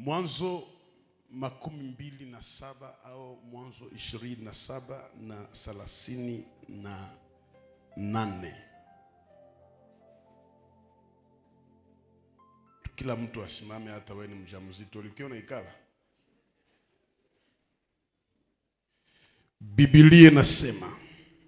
Mwanzo makumi mbili na saba au Mwanzo ishirini na saba na thelathini na nane. Kila mtu asimame, hata wewe ni mjamzito ulikiwa unaikala. Biblia inasema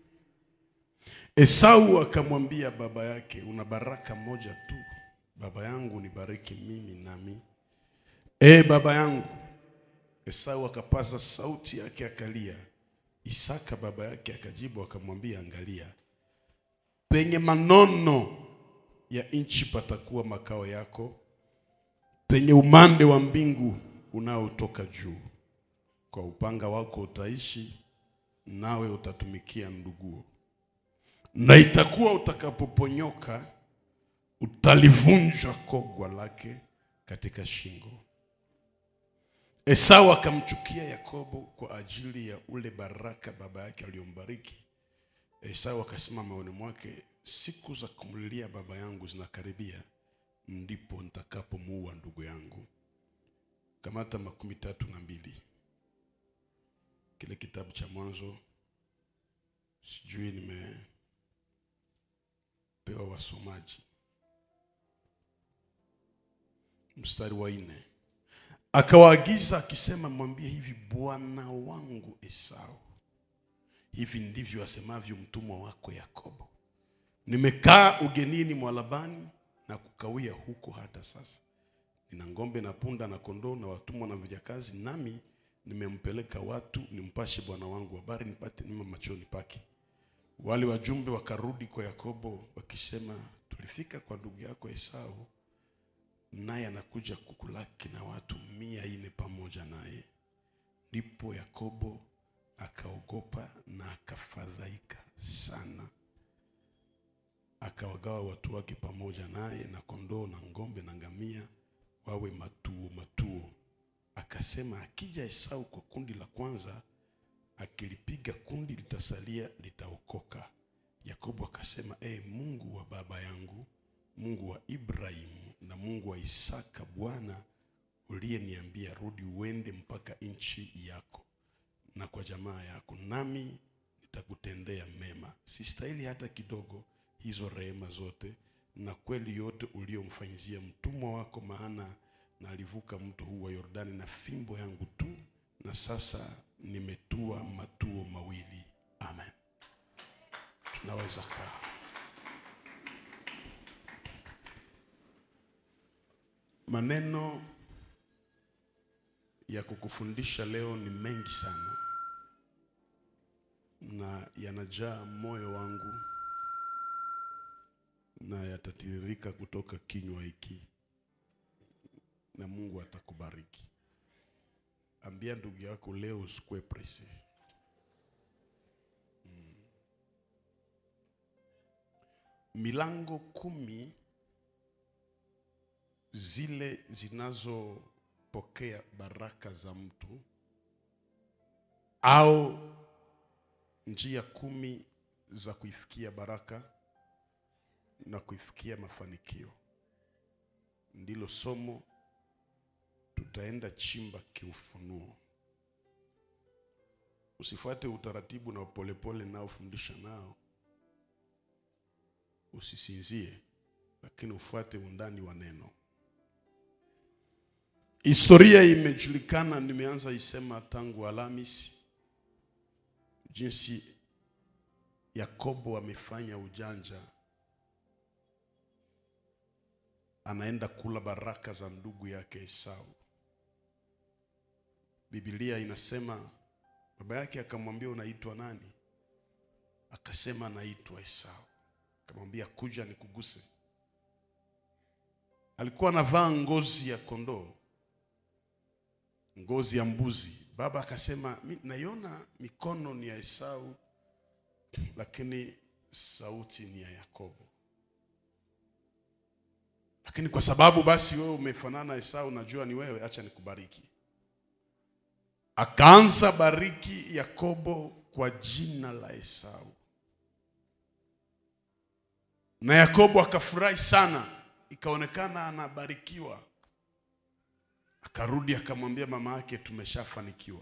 Esau akamwambia baba yake, una baraka moja tu, baba yangu nibariki mimi nami. E baba yangu. Esau akapaza sauti yake akalia. Isaka baba yake akajibu akamwambia, angalia, penye manono ya nchi patakuwa makao yako, penye umande wa mbingu unaotoka juu. Kwa upanga wako utaishi, nawe utatumikia nduguo na itakuwa utakapoponyoka utalivunja kogwa lake katika shingo. Esau akamchukia Yakobo kwa ajili ya ule baraka baba yake aliyombariki. Esau akasema moyoni mwake, siku za kumlilia baba yangu zinakaribia, ndipo nitakapomuua ndugu yangu. Kamata makumi tatu na mbili kile kitabu cha Mwanzo, sijui nime pewa wasomaji. Mstari wa nne, akawaagiza akisema, mwambie hivi, bwana wangu Esau, hivi ndivyo asemavyo mtumwa wako Yakobo, nimekaa ugenini mwa Labani na kukawia huko hata sasa. Nina ng'ombe na punda na kondoo na watumwa na vijakazi, nami nimempeleka watu nimpashe bwana wangu habari, nipate nima machoni pake. Wale wajumbe wakarudi kwa Yakobo wakisema, tulifika kwa ndugu yako Esau, naye anakuja kukulaki na watu mia nne pamoja naye. Ndipo Yakobo akaogopa na akafadhaika sana, akawagawa watu wake pamoja naye na kondoo na ng'ombe na ngamia wawe matuo matuo. Akasema, akija Esau kwa kundi la kwanza akilipiga kundi litasalia litaokoka. Yakobo akasema, e Mungu wa baba yangu, Mungu wa Ibrahimu na Mungu wa Isaka, Bwana uliyeniambia rudi uende mpaka nchi yako na kwa jamaa yako, nami nitakutendea mema. Sistahili hata kidogo hizo rehema zote na kweli yote uliyomfanyizia mtumwa wako, maana nalivuka mto huu wa Yordani na fimbo yangu tu, na sasa nimetua matuo mawili. Amen. Tunaweza kaa. Maneno ya kukufundisha leo ni mengi sana na yanajaa moyo wangu na yatatiririka kutoka kinywa hiki, na Mungu atakubariki. Ambia ndugu yako leo usikue presi. Mm. Milango kumi zile zinazopokea baraka za mtu au njia kumi za kuifikia baraka na kuifikia mafanikio, ndilo somo tutaenda chimba kiufunuo. Usifuate utaratibu na upolepole naofundisha nao, usisinzie, lakini ufuate undani wa neno. Historia imejulikana, nimeanza isema tangu Alhamisi, jinsi Yakobo amefanya ujanja, anaenda kula baraka za ndugu yake Esau. Biblia inasema baba yake akamwambia, unaitwa nani? Akasema, anaitwa Esau. Akamwambia, kuja nikuguse. Alikuwa anavaa ngozi ya kondoo, ngozi ya mbuzi. Baba akasema, naiona mikono ni ya Esau, lakini sauti ni ya Yakobo. Lakini kwa sababu basi wewe umefanana Esau, najua ni wewe, acha nikubariki. Akaanza bariki Yakobo kwa jina la Esau, na Yakobo akafurahi sana, ikaonekana anabarikiwa. Akarudi akamwambia mama yake, tumeshafanikiwa.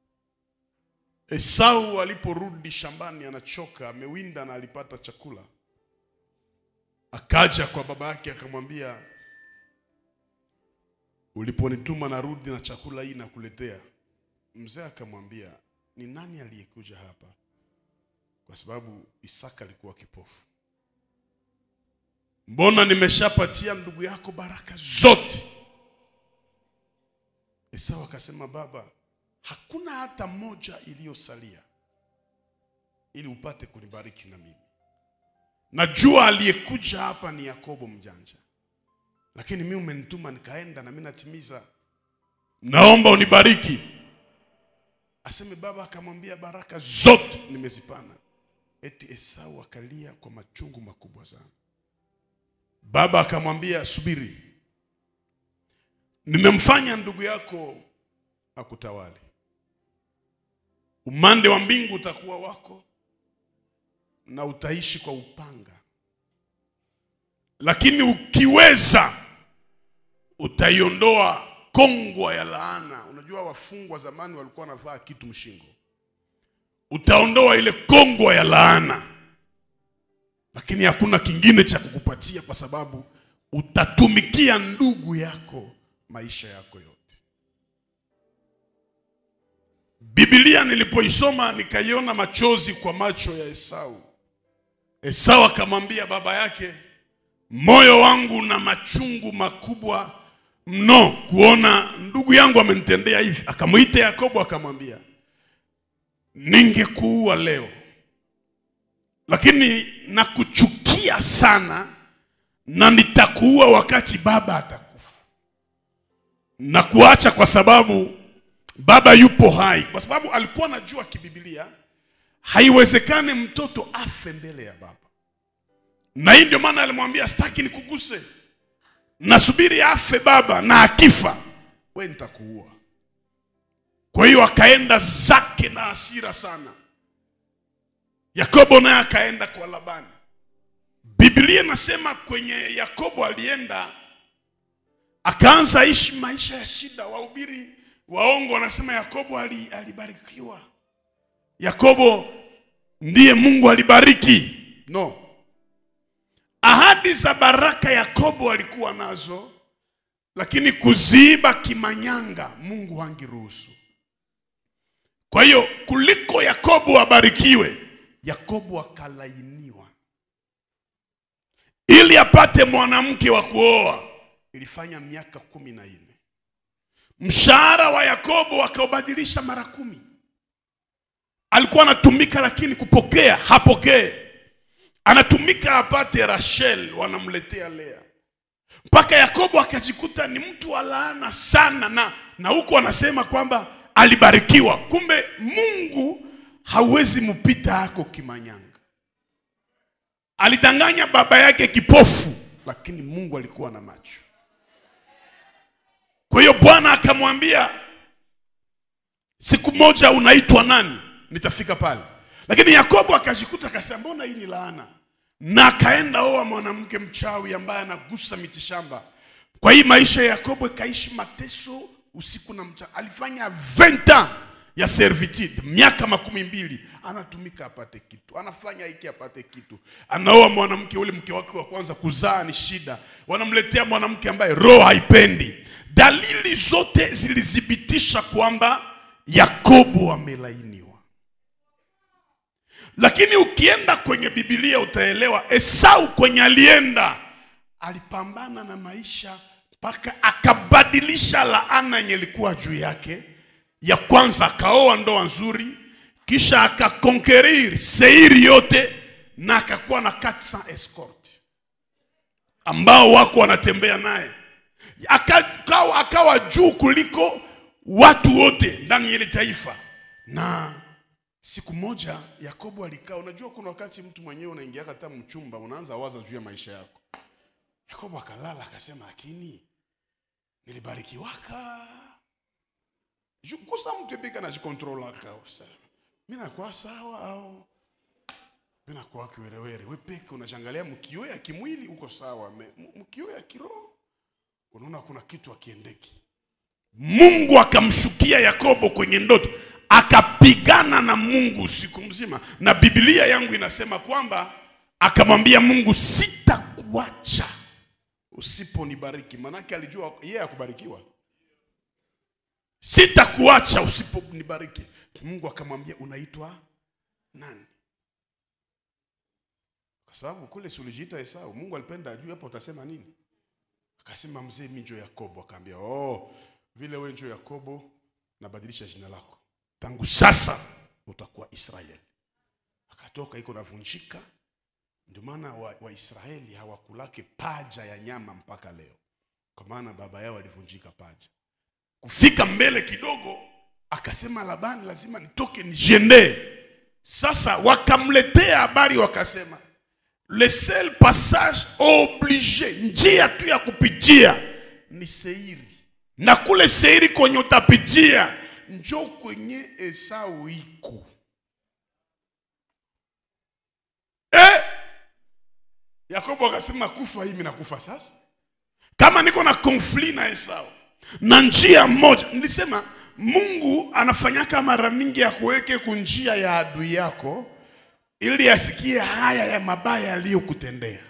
Esau aliporudi shambani, anachoka, amewinda na alipata chakula, akaja kwa baba yake akamwambia, uliponituma narudi na chakula hii nakuletea. Mzee akamwambia, ni nani aliyekuja hapa? Kwa sababu Isaka alikuwa kipofu. Mbona nimeshapatia ndugu yako baraka zote? Esau akasema, baba, hakuna hata moja iliyosalia ili upate kunibariki na mimi. Najua aliyekuja hapa ni Yakobo mjanja, lakini mimi umenituma nikaenda na mimi natimiza. Naomba unibariki. Aseme baba akamwambia, baraka zote nimezipana. Eti Esau akalia kwa machungu makubwa sana. Baba akamwambia, subiri, nimemfanya ndugu yako akutawale. Umande wa mbingu utakuwa wako na utaishi kwa upanga, lakini ukiweza utaiondoa kongwa ya laana. Unajua wafungwa zamani walikuwa wanavaa kitu mshingo, utaondoa ile kongwa ya laana, lakini hakuna kingine cha kukupatia, kwa sababu utatumikia ndugu yako maisha yako yote. Biblia nilipoisoma nikaiona machozi kwa macho ya Esau. Esau akamwambia baba yake, moyo wangu na machungu makubwa mno kuona ndugu yangu amenitendea hivi. Akamwita Yakobo akamwambia, ningekuua leo, lakini nakuchukia sana na nitakuua wakati baba atakufa na kuacha kwa sababu baba yupo hai, kwa sababu alikuwa anajua kibibilia haiwezekani mtoto afe mbele ya baba, na hii ndio maana alimwambia sitaki nikuguse, nasubiri afe baba, na akifa we nitakuua. Kwa hiyo akaenda zake na hasira sana. Yakobo naye akaenda kwa Labani. Biblia inasema kwenye Yakobo alienda akaanza ishi maisha ya shida. Wahubiri waongo wanasema Yakobo ali- alibarikiwa, Yakobo ndiye Mungu alibariki. No, ahadi za baraka Yakobo alikuwa nazo, lakini kuziiba kimanyanga Mungu hangiruhusu. Kwa hiyo kuliko Yakobo abarikiwe, Yakobo akalainiwa ili apate mwanamke wa kuoa. Ilifanya miaka kumi na nne. Mshahara wa Yakobo akaubadilisha mara kumi. Alikuwa anatumika lakini kupokea hapokee, anatumika apate Rachel, wanamletea Lea, mpaka Yakobo akajikuta ni mtu wa laana sana, na na huko anasema kwamba alibarikiwa. Kumbe Mungu hawezi mpita hako kimanyanga. Alidanganya baba yake kipofu, lakini Mungu alikuwa na macho. Kwa hiyo Bwana akamwambia, siku moja unaitwa nani? Nitafika pale. Lakini Yakobo akajikuta akasema, mbona hii ni laana? Na akaenda oa mwanamke mchawi ambaye anagusa mitishamba. Kwa hii maisha ya Yakobo ikaishi mateso usiku na mchana. Alifanya 20 ans ya servitude, miaka makumi mbili anatumika apate kitu, anafanya hiki apate kitu, anaoa mwanamke, ule mke wake wa kwanza kuzaa ni shida, wanamletea mwanamke ambaye roho haipendi. Dalili zote zilithibitisha kwamba Yakobo amelainiwa. Lakini ukienda kwenye Biblia utaelewa Esau kwenye alienda alipambana na maisha mpaka akabadilisha laana yenye ilikuwa juu yake. Ya kwanza akaoa ndoa nzuri, kisha akakonkerir Seiri yote na akakuwa na 400 escort ambao wako wanatembea naye, akawa, akawa juu kuliko watu wote ndani ya ile taifa. Na siku moja Yakobo alikaa. Unajua, kuna wakati mtu mwenyewe unaingia hata mchumba, unaanza waza juu ya maisha yako. Yakobo akalala akasema, lakini nilibarikiwaka kusa mtu epika najikontrolaka mi nakuwa sawa au mi nakuwa kiwerewere. We peke unachangalia mkio ya kimwili uko sawa, me- m- mkio ya kiroho unaona kuna kitu akiendeki. Mungu akamshukia Yakobo kwenye ndoto, akapigana na Mungu usiku mzima, na Biblia yangu inasema kwamba akamwambia Mungu, sitakuacha usiponibariki. Manake alijua yeye akubarikiwa, sitakuacha usiponibariki. Mungu akamwambia unaitwa nani? Kwa sababu kule si ulijiita Esau. Mungu alipenda ajue hapa utasema nini. Akasema mzee, mimi njo Yakobo. Akaambia oh, vile wewe njo Yakobo, nabadilisha jina lako, tangu sasa utakuwa Israeli. Akatoka iko navunjika. Ndio maana Waisraeli wa hawakulake paja ya nyama mpaka leo, kwa maana baba yao alivunjika paja. Kufika mbele kidogo, akasema Labani, lazima nitoke nijiendee. Sasa wakamletea habari, wakasema le seul passage oblige, njia tu ya kupitia ni Seiri, na kule Seiri kwenye utapitia njo kwenye Esau iko eh? Yakobo akasema kufa hivi na kufa sasa, kama niko na konfli na Esau na njia moja, nilisema Mungu anafanyaka mara mingi ya kuweke kunjia ya adui yako ili asikie haya ya mabaya aliyokutendea.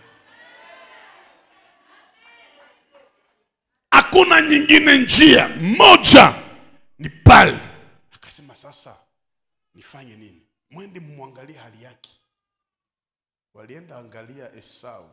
Hakuna nyingine njia, moja ni pale. Akasema sasa nifanye nini? Mwende mmwangalie hali yake. Walienda angalia Esau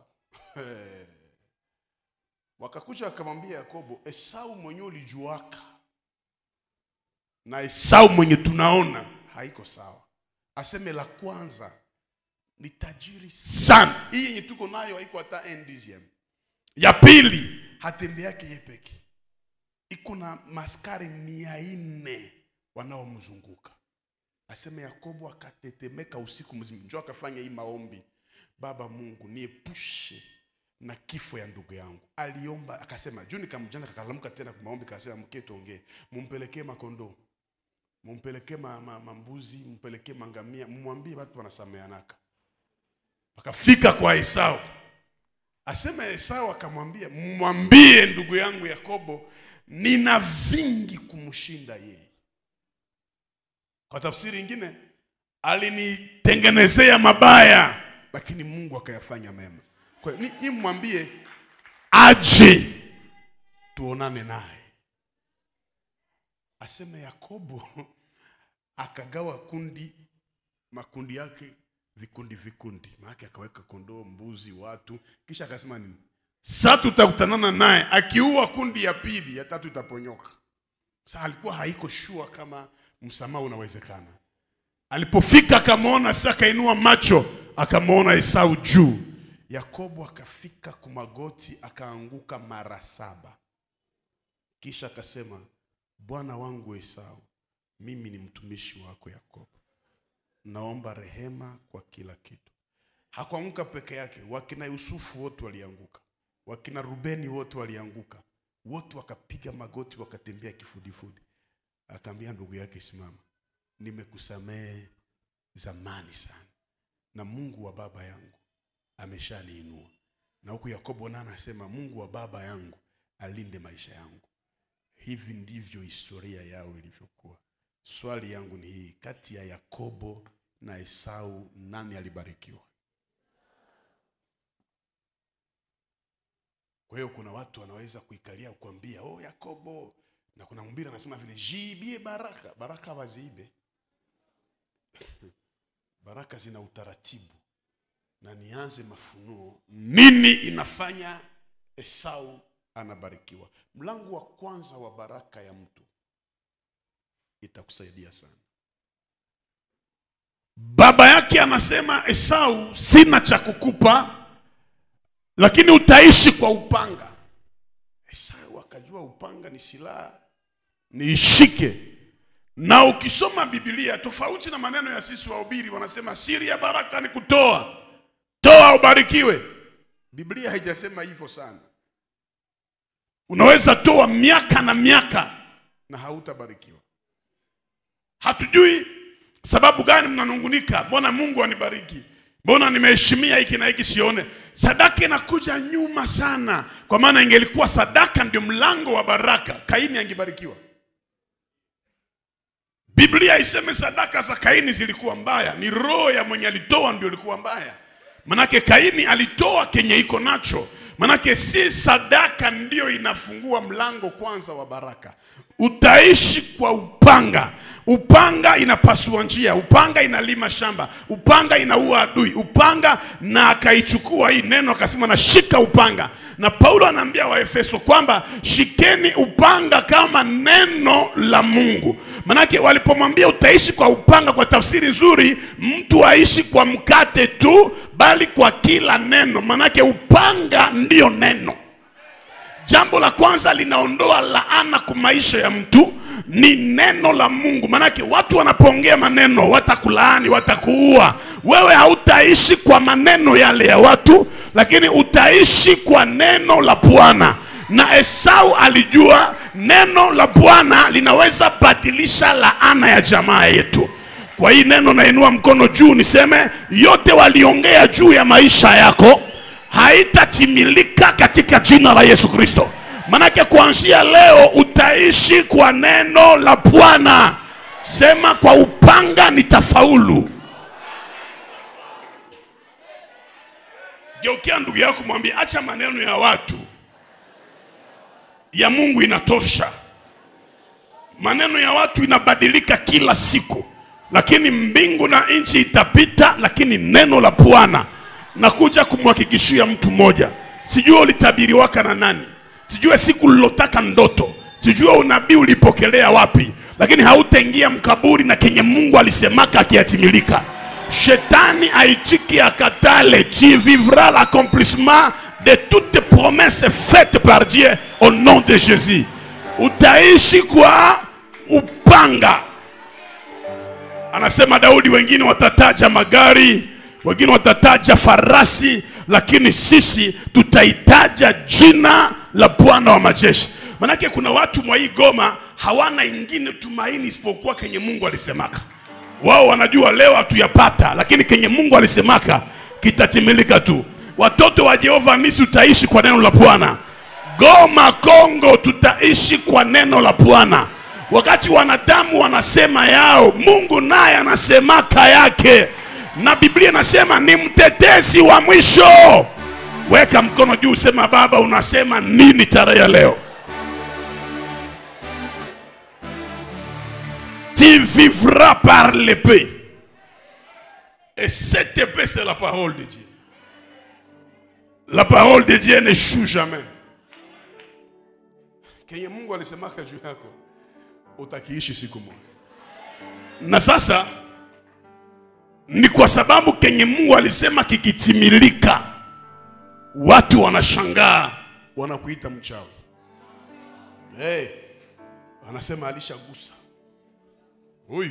wakakuja wakamwambia Yakobo, Esau mwenye ulijuaka na Esau mwenye tunaona haiko sawa. Aseme la kwanza ni tajiri sana, hii yenye tuko nayo haiko hata endizium. Ya pili hatembe yake ye peke, iko na maskari mia nne wanaomzunguka. Aseme Yakobo akatetemeka usiku mzima, njo akafanya hii maombi, Baba Mungu niepushe na kifo ya ndugu yangu. Aliomba akasema, juu nikamjana, kakalamuka tena kwa maombi, kasema mke, tuongee, mumpelekee makondoo mumpelekee ma, ma, mambuzi, mumpelekee mangamia, mumwambie watu wanasameanaka. Akafika kwa Esau, asema Esau akamwambia, mwambie ndugu yangu Yakobo, nina vingi kumshinda yeye. Kwa tafsiri ingine, alinitengenezea mabaya, lakini Mungu akayafanya mema. Kwa hiyo ni mwambie aje tuonane naye aseme Yakobo akagawa kundi makundi yake vikundi vikundi, maana akaweka kondoo, mbuzi, watu, kisha akasema nini? Sasa tutakutanana naye akiua kundi ya pili, ya tatu itaponyoka. Sasa alikuwa haiko shua kama msamaha unawezekana. Alipofika akamwona, sasa akainua macho akamwona Esau juu. Yakobo akafika kumagoti akaanguka mara saba, kisha akasema Bwana wangu Esau, mimi ni mtumishi wako Yakobo, naomba rehema kwa kila kitu. Hakuanguka peke yake, wakina Yusufu wote walianguka, wakina Rubeni wote walianguka, wote wakapiga magoti, wakatembea kifudifudi. Akaambia ndugu yake, simama, nimekusamehe zamani sana, na Mungu wa baba yangu ameshaniinua. Na huku Yakobo naye anasema Mungu wa baba yangu alinde maisha yangu. Hivi ndivyo historia yao ilivyokuwa. Swali yangu ni hii, kati ya Yakobo na Esau nani alibarikiwa? Kwa hiyo kuna watu wanaweza kuikalia kukwambia oh, Yakobo, na kuna mhubiri anasema vile jiibie baraka. Baraka waziibe baraka zina utaratibu, na nianze mafunuo, nini inafanya Esau anabarikiwa. Mlango wa kwanza wa baraka ya mtu itakusaidia sana. Baba yake anasema Esau, sina cha kukupa, lakini utaishi kwa upanga. Esau akajua upanga ni silaha, niishike. Na ukisoma Biblia, tofauti na maneno ya sisi wahubiri, wanasema siri ya baraka ni kutoa, toa ubarikiwe. Biblia haijasema hivyo sana. Unaweza toa miaka na miaka na hautabarikiwa. Hatujui sababu gani mnanungunika, mbona Mungu anibariki, mbona nimeheshimia hiki na hiki sione. Sadaka inakuja nyuma sana, kwa maana ingelikuwa sadaka ndio mlango wa baraka, Kaini angebarikiwa. biblia iseme sadaka za kaini zilikuwa mbaya ni roho ya mwenye alitoa ndio ilikuwa mbaya manake kaini alitoa kenye iko nacho manake si sadaka ndiyo inafungua mlango kwanza wa baraka utaishi kwa upanga upanga inapasua njia upanga inalima shamba upanga inaua adui upanga na akaichukua hii neno akasema nashika upanga na paulo anaambia waefeso kwamba shikeni upanga kama neno la mungu manake walipomwambia utaishi kwa upanga kwa tafsiri nzuri mtu aishi kwa mkate tu bali kwa kila neno manake upanga ndiyo neno jambo la kwanza linaondoa laana kwa maisha ya mtu ni neno la mungu manake watu wanapoongea maneno watakulaani watakuua wewe hautaishi kwa maneno yale ya watu lakini utaishi kwa neno la bwana na esau alijua neno la bwana linaweza badilisha laana ya jamaa yetu kwa hii neno nainua mkono juu niseme yote waliongea juu ya maisha yako haitatimilika katika jina la Yesu Kristo. Manake kuanzia leo utaishi kwa neno la Bwana. Sema kwa upanga nitafaulu. Geukia ndugu yako mwambie, acha maneno ya watu, ya Mungu inatosha. Maneno ya watu inabadilika kila siku, lakini mbingu na nchi itapita, lakini neno la Bwana nakuja kumhakikishia mtu mmoja, sijua ulitabiriwaka na nani, sijue siku ulilotaka ndoto, sijue unabii ulipokelea wapi, lakini hautaingia mkaburi na kenye Mungu alisemaka akiyatimilika. Shetani aitiki akatale, tu vivras l'accomplissement de toutes promesses faites par Dieu au nom de Jésus. Utaishi kwa upanga. Anasema Daudi, wengine watataja magari, wengine watataja farasi, lakini sisi tutaitaja jina la Bwana wa majeshi. Manake kuna watu mwa hii Goma hawana ingine tumaini isipokuwa kenye Mungu alisemaka. Wao wanajua leo hatuyapata, lakini kenye Mungu alisemaka kitatimilika tu. Watoto wa Jehova Nisi, utaishi kwa neno la Bwana. Goma Kongo, tutaishi kwa neno la Bwana. Wakati wanadamu wanasema yao, Mungu naye anasemaka yake, na Biblia inasema ni mtetezi wa mwisho. Weka mkono juu, sema Baba, unasema nini tarehe ya leo? Tu vivras par l'épée. Et cette épée, c'est la parole de Dieu. La parole de Dieu n'échoue jamais. Kenye Mungu alisemaka juu yako utakiishi siku moja. Na sasa ni kwa sababu kenye Mungu alisema kikitimilika, watu wanashangaa, wanakuita mchawi. Hey, wanasema alishagusa huyu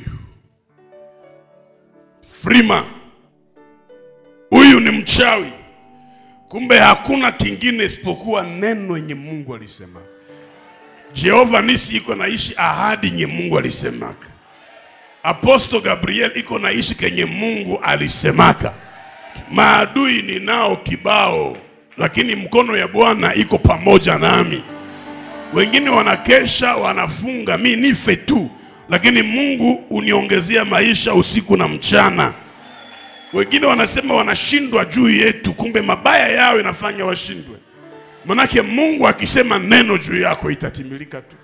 Frima, huyu ni mchawi. Kumbe hakuna kingine isipokuwa neno yenye Mungu alisema. Jehova Nisi iko naishi ahadi yenye Mungu alisemaka. Aposto Gabriel iko naishi kenye Mungu alisemaka. Maadui ninao kibao, lakini mkono ya Bwana iko pamoja nami. Wengine wanakesha wanafunga, mi nife tu, lakini Mungu uniongezea maisha usiku na mchana. Wengine wanasema wanashindwa juu yetu, kumbe mabaya yao inafanya washindwe. Manake Mungu akisema neno juu yako itatimilika tu.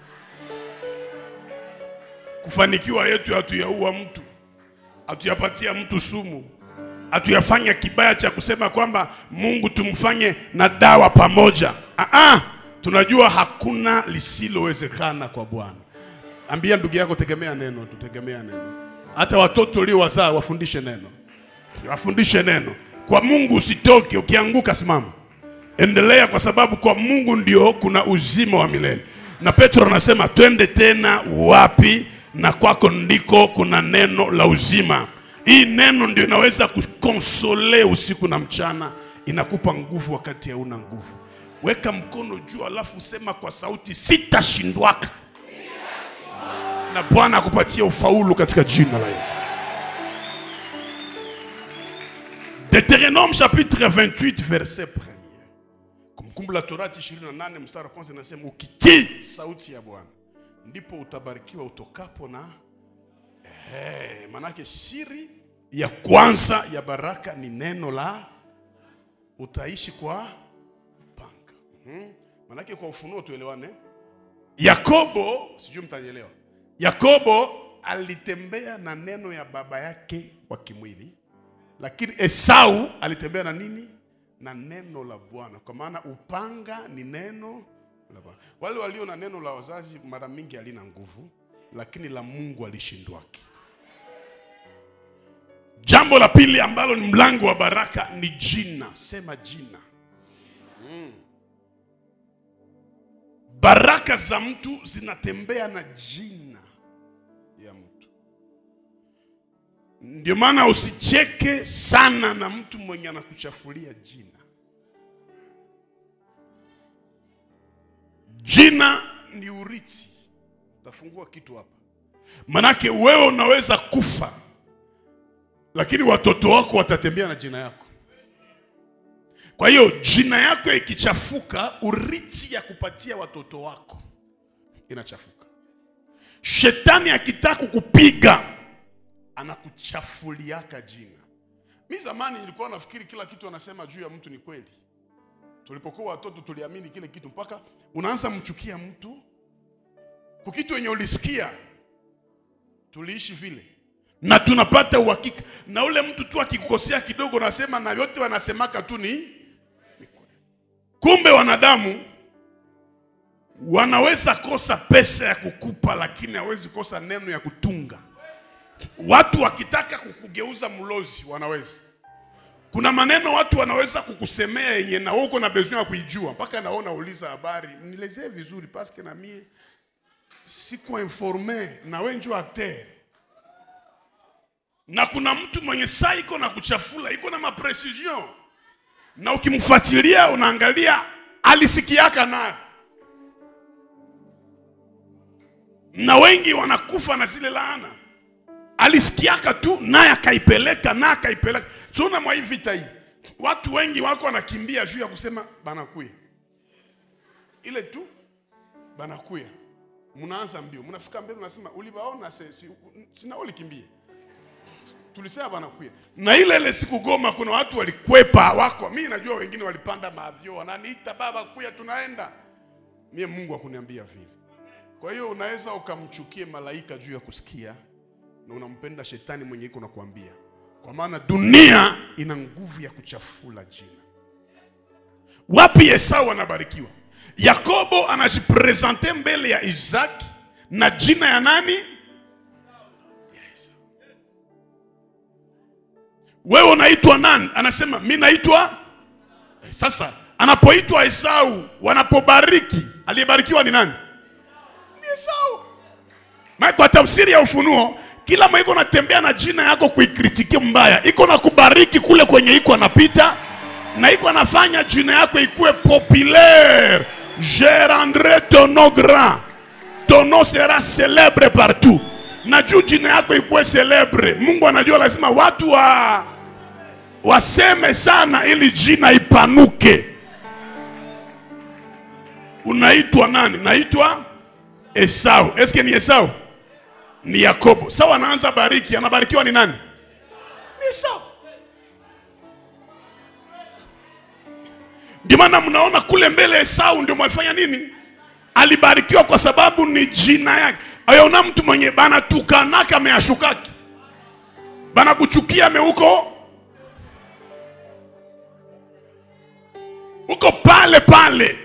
Kufanikiwa yetu hatuyaua mtu, hatuyapatia mtu sumu, hatuyafanya kibaya cha kusema kwamba Mungu tumfanye na dawa pamoja. Aa, tunajua hakuna lisilowezekana kwa Bwana. Ambia ndugu yako, tegemea neno tu, tegemea neno. Hata watoto uliowazaa wafundishe neno, wafundishe neno. Kwa Mungu usitoke, ukianguka simama endelea kwa sababu kwa Mungu ndio kuna uzima wa milele. Na Petro anasema twende tena wapi? Na kwako ndiko kuna neno la uzima. Hii neno ndio inaweza kukonsole usiku na mchana, inakupa nguvu wakati hauna nguvu. Weka mkono juu, alafu sema kwa sauti, sitashindwaka, na Bwana akupatia ufaulu katika jina la Yesu. Deuteronome chapitre 28 verset 1. Kumbukumbu la Torati 28 mstari wa kwanza inasema ukitii sauti ya Bwana ndipo utabarikiwa utokapo na Eh, manake siri ya kwanza ya baraka ni neno la utaishi kwa panga. Mhm. Manake kwa ufunuo tuelewane. Yakobo, sijui mtanielewa. Yakobo alitembea na neno ya baba yake wa kimwili, lakini Esau alitembea na nini? Na neno la Bwana, kwa maana upanga ni neno la Bwana. Wale walio na neno la wazazi mara mingi halina nguvu, lakini la Mungu alishindwaki. Jambo la pili ambalo ni mlango wa baraka ni jina. Sema jina. Mm. Baraka za mtu zinatembea na jina ya mtu. Ndio maana usicheke sana na mtu mwenye anakuchafulia jina. Jina ni urithi. Utafungua kitu hapa, manake wewe unaweza kufa lakini watoto wako watatembea na jina yako. Kwa hiyo jina yako ikichafuka, urithi ya kupatia watoto wako inachafuka. Shetani akitaka kukupiga anakuchafuliaka jina. Mi zamani nilikuwa nafikiri kila kitu anasema juu ya mtu ni kweli. Tulipokuwa watoto tuliamini kile kitu, mpaka unaanza mchukia mtu kwa kitu yenye ulisikia. Tuliishi vile na tunapata uhakika na ule mtu tu akikukosea kidogo, nasema na yote wanasemaka tu ni ni kweli. Kumbe wanadamu wanaweza kosa pesa ya kukupa, lakini hawezi kosa neno ya kutunga. Watu wakitaka kukugeuza mlozi wanaweza. Kuna maneno watu wanaweza kukusemea yenye na uko na besoin ya kuijua, mpaka naona uliza habari, nielezee vizuri paske na mie siko informe na wewe njoo acteur na kuna mtu mwenye saa iko na kuchafula iko na maprecision, na ukimfuatilia unaangalia alisikiaka nayo, na wengi wanakufa na zile laana. Alisikiaka tu naye akaipeleka naye akaipeleka. Tuona mwa hii vita hii, watu wengi wako wanakimbia juu ya kusema banakuya ile tu banakuya, mnaanza mbio, mnafika mbele, mnasema ulibaona, si, sina ulikimbia tulisema banakuya na ile ile siku Goma, kuna watu walikwepa wako. Mi najua wengine walipanda maavyo, wananiita baba, kuya, tunaenda. Mie Mungu akuniambia vile. Kwa hiyo unaweza ukamchukie malaika juu ya kusikia na unampenda shetani mwenye iko nakuambia, kwa maana dunia ina nguvu ya kuchafula jina. Wapi Esau anabarikiwa? Yakobo anajipresente mbele ya Isaki na jina ya nani? Wewe unaitwa nani? Anasema mi naitwa. Sasa anapoitwa Esau, wanapobariki, aliyebarikiwa ni nani? Ni Esau. Na kwa tafsiri ya Ufunuo, kila mwa iko natembea na jina yako kuikritiki mbaya, iko na kubariki kule kwenye iko anapita, na iko anafanya jina yako ikuwe populaire. Je rendrai ton nom grand, ton nom sera célèbre partout. Na juu jina yako ikuwe celebre, Mungu anajua lazima watu wa waseme sana ili jina ipanuke. Unaitwa nani? Naitwa Esau. Eske ni Esau? Ni Yakobo. Sawa, anaanza bariki, anabarikiwa ni nani? Ni Esau. Ndio maana mnaona kule mbele Esau ndio mwafanya nini? Alibarikiwa kwa sababu ni jina yake. Ayona mtu mwenye bana tukanaka ameashukaki. Bana kuchukia ameuko uko pale pale,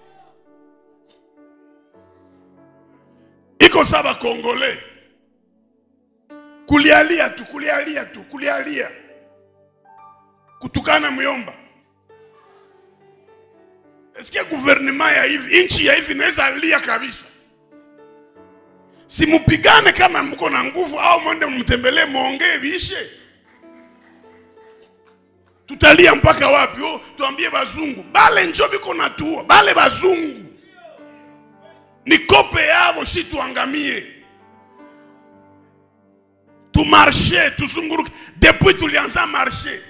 iko saba Kongole, kulialia tu kulialia tu kulialia, kutukana myomba. Esikia guvernema ya hivi nchi ya hivi naweza lia kabisa. Simupigane kama mko na nguvu, au mwende mtembelee, muongee viishe tutalia mpaka wapi? Oh, tuambie bazungu bale njo biko natuo bale bazungu ni kope yabo, shi tuangamie, tumarshe tuzunguruke. Depuis tulianza marshe,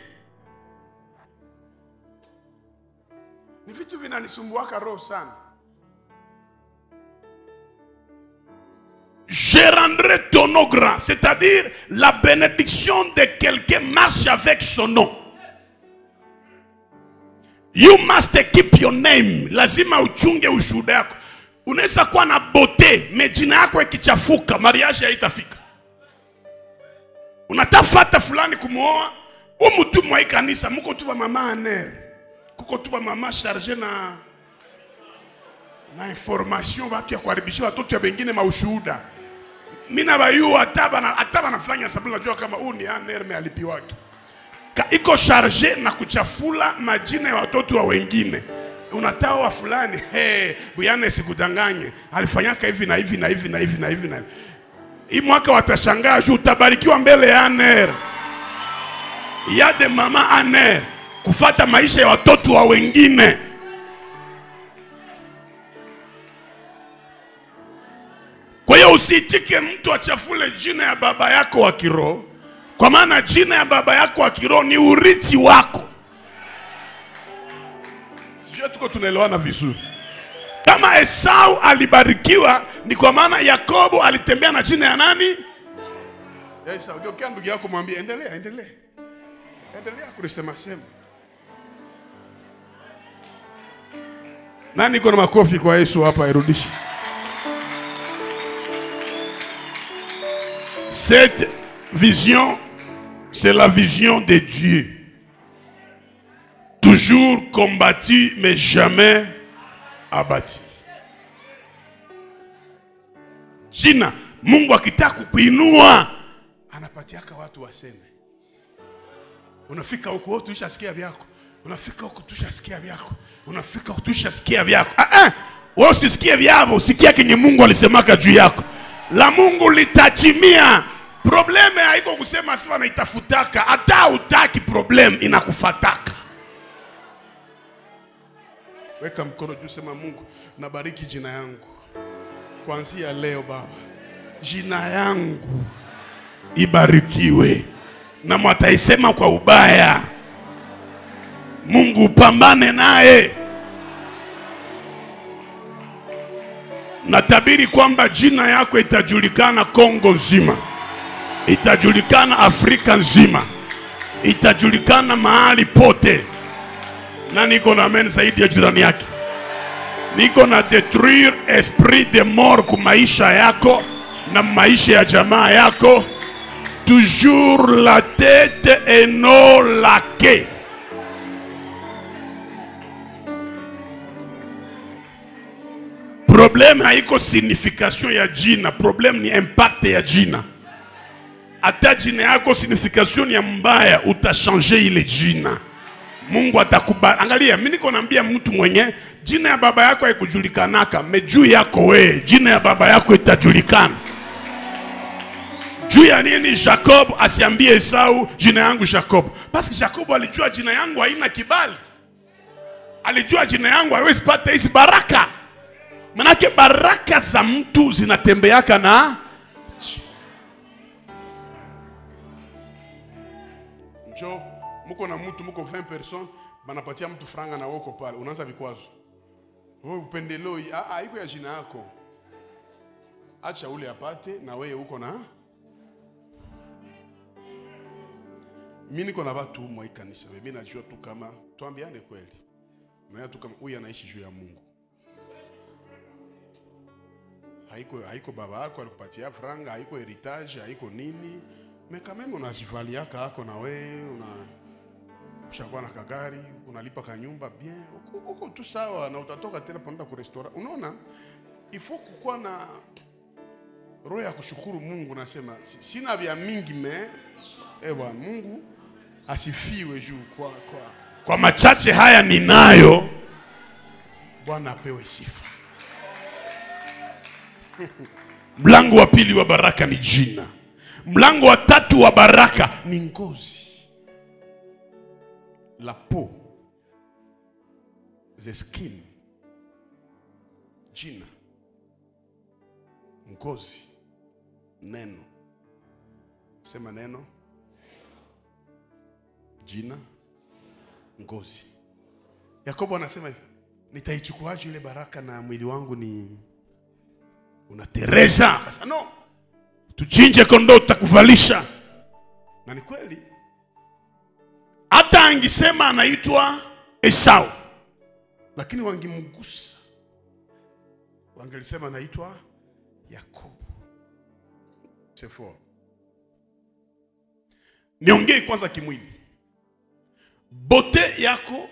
ni vitu vinanisumbuaka roho sana. Je rendrai ton nom grand. C'est-à-dire, la bénédiction de quelqu'un marche avec son nom. You must keep your name. Lazima uchunge ushuhuda yako. Unaweza kuwa na bote, me jina yako ikichafuka, mariage haitafika. Unatafata fulani kumuoa, umu tu mwa hii kanisa, muko tu ba mama aner. Kuko tu ba mama charge na na information watu ya kuharibishia watoto ya wengine maushuhuda. Mimi na bayu hata bana hata banafanya sababu najua kama huu ni aner me alipiwake. Ka, iko charge na kuchafula majina ya watoto wa wengine. Unataka wa fulani, hey, buyane sikudanganye, alifanyaka hivi na hivi na hivi na hivi na hivi na hivi. Hii mwaka watashangaa juu utabarikiwa mbele ya aner. Ya de mama aner kufata maisha ya watoto wa wengine. Kwa hiyo usiitike mtu achafule jina ya baba yako wa kiroho, kwa maana jina ya baba yako wa kiroho ni urithi wako. Sijui tuko tunaelewana vizuri. Kama Esau alibarikiwa, ni kwa maana Yakobo alitembea na jina ya nani? Ya Esau. Geukia ndugu yako mwambie, endelea, endelea, endelea kunisema sema. Nani iko na makofi kwa Yesu hapa, irudishe. Cette vision, c'est la vision de Dieu. Toujours combattu, mais jamais abattu. Jina, Mungu akitaka kukuinua anapatiaka watu waseme. Unafika huko wewe tushasikia vyako. Unafika huko tushasikia vyako. Unafika huko tushasikia vyako. Ah ah. Wewe usisikie vyavo, usikie kenye Mungu alisemaka juu yako. La Mungu litatimia. Probleme haiko kusema si wanaitafutaka, hata utaki problem inakufataka. Weka mkono juu, sema Mungu, nabariki jina yangu kuanzia leo Baba, jina yangu ibarikiwe, na mwataisema kwa ubaya, Mungu upambane naye. Natabiri kwamba jina yako itajulikana Kongo nzima, itajulikana Afrika nzima, itajulikana mahali pote, na niko na amen zaidi ya jirani yake. Niko na detruire esprit de mort ku maisha yako na maisha ya jamaa yako, toujours la tête et non la queue. Problem haiko signification ya jina, problem ni impact ya jina. Hata jina yako signification ya mbaya, utashanje ile jina. Mungu atakubariki. Angalia, mimi niko naambia mtu mwenye jina ya baba yako haikujulikanaka, me juu yako we, jina ya baba yako itajulikana. Juu ya nini Jacob asiambie Esau jina yangu Jacob? Basi Jacob alijua jina yangu haina kibali, alijua jina yangu haiwezi pata hizi baraka. Manake baraka za mtu zinatembeaka na njo muko na mtu muko 20 personnes banapatia mtu franga na woko pale, unaanza vikwazo. Wewe upendeleo hii, ah, ah, iko ya jina yako, acha ule apate na wewe uko na mimi niko na watu mwa hii kanisa, mimi najua tu kama tuambiane kweli, na tu kama huyu anaishi juu ya Mungu haiko haiko baba yako alikupatia franga, haiko heritage, haiko nini, me quand même unajivaliaka ako na we una ushakuwa na kagari unalipa kanyumba bien, uko, uko tu sawa, na utatoka tena panaenda ku restaurant. Unaona, ifo kukuwa na roho ya kushukuru Mungu. Nasema si- sina vya mingi me eh bwana Mungu asifiwe juu kwa, kwa, kwa machache haya ninayo, Bwana apewe sifa. Mlango wa pili wa baraka ni jina. Mlango wa tatu wa baraka ni ngozi, la peau, the skin. Jina, ngozi, neno. Sema neno, jina, ngozi. Yakobo anasema hivi, nitaichukuaje ile baraka na mwili wangu ni unatereza? Akasema no, tuchinje kondoo tutakuvalisha na ni kweli hata angisema anaitwa esau lakini wangemgusa wangelisema anaitwa yakobo C'est fort. niongei kwanza kimwili bote yako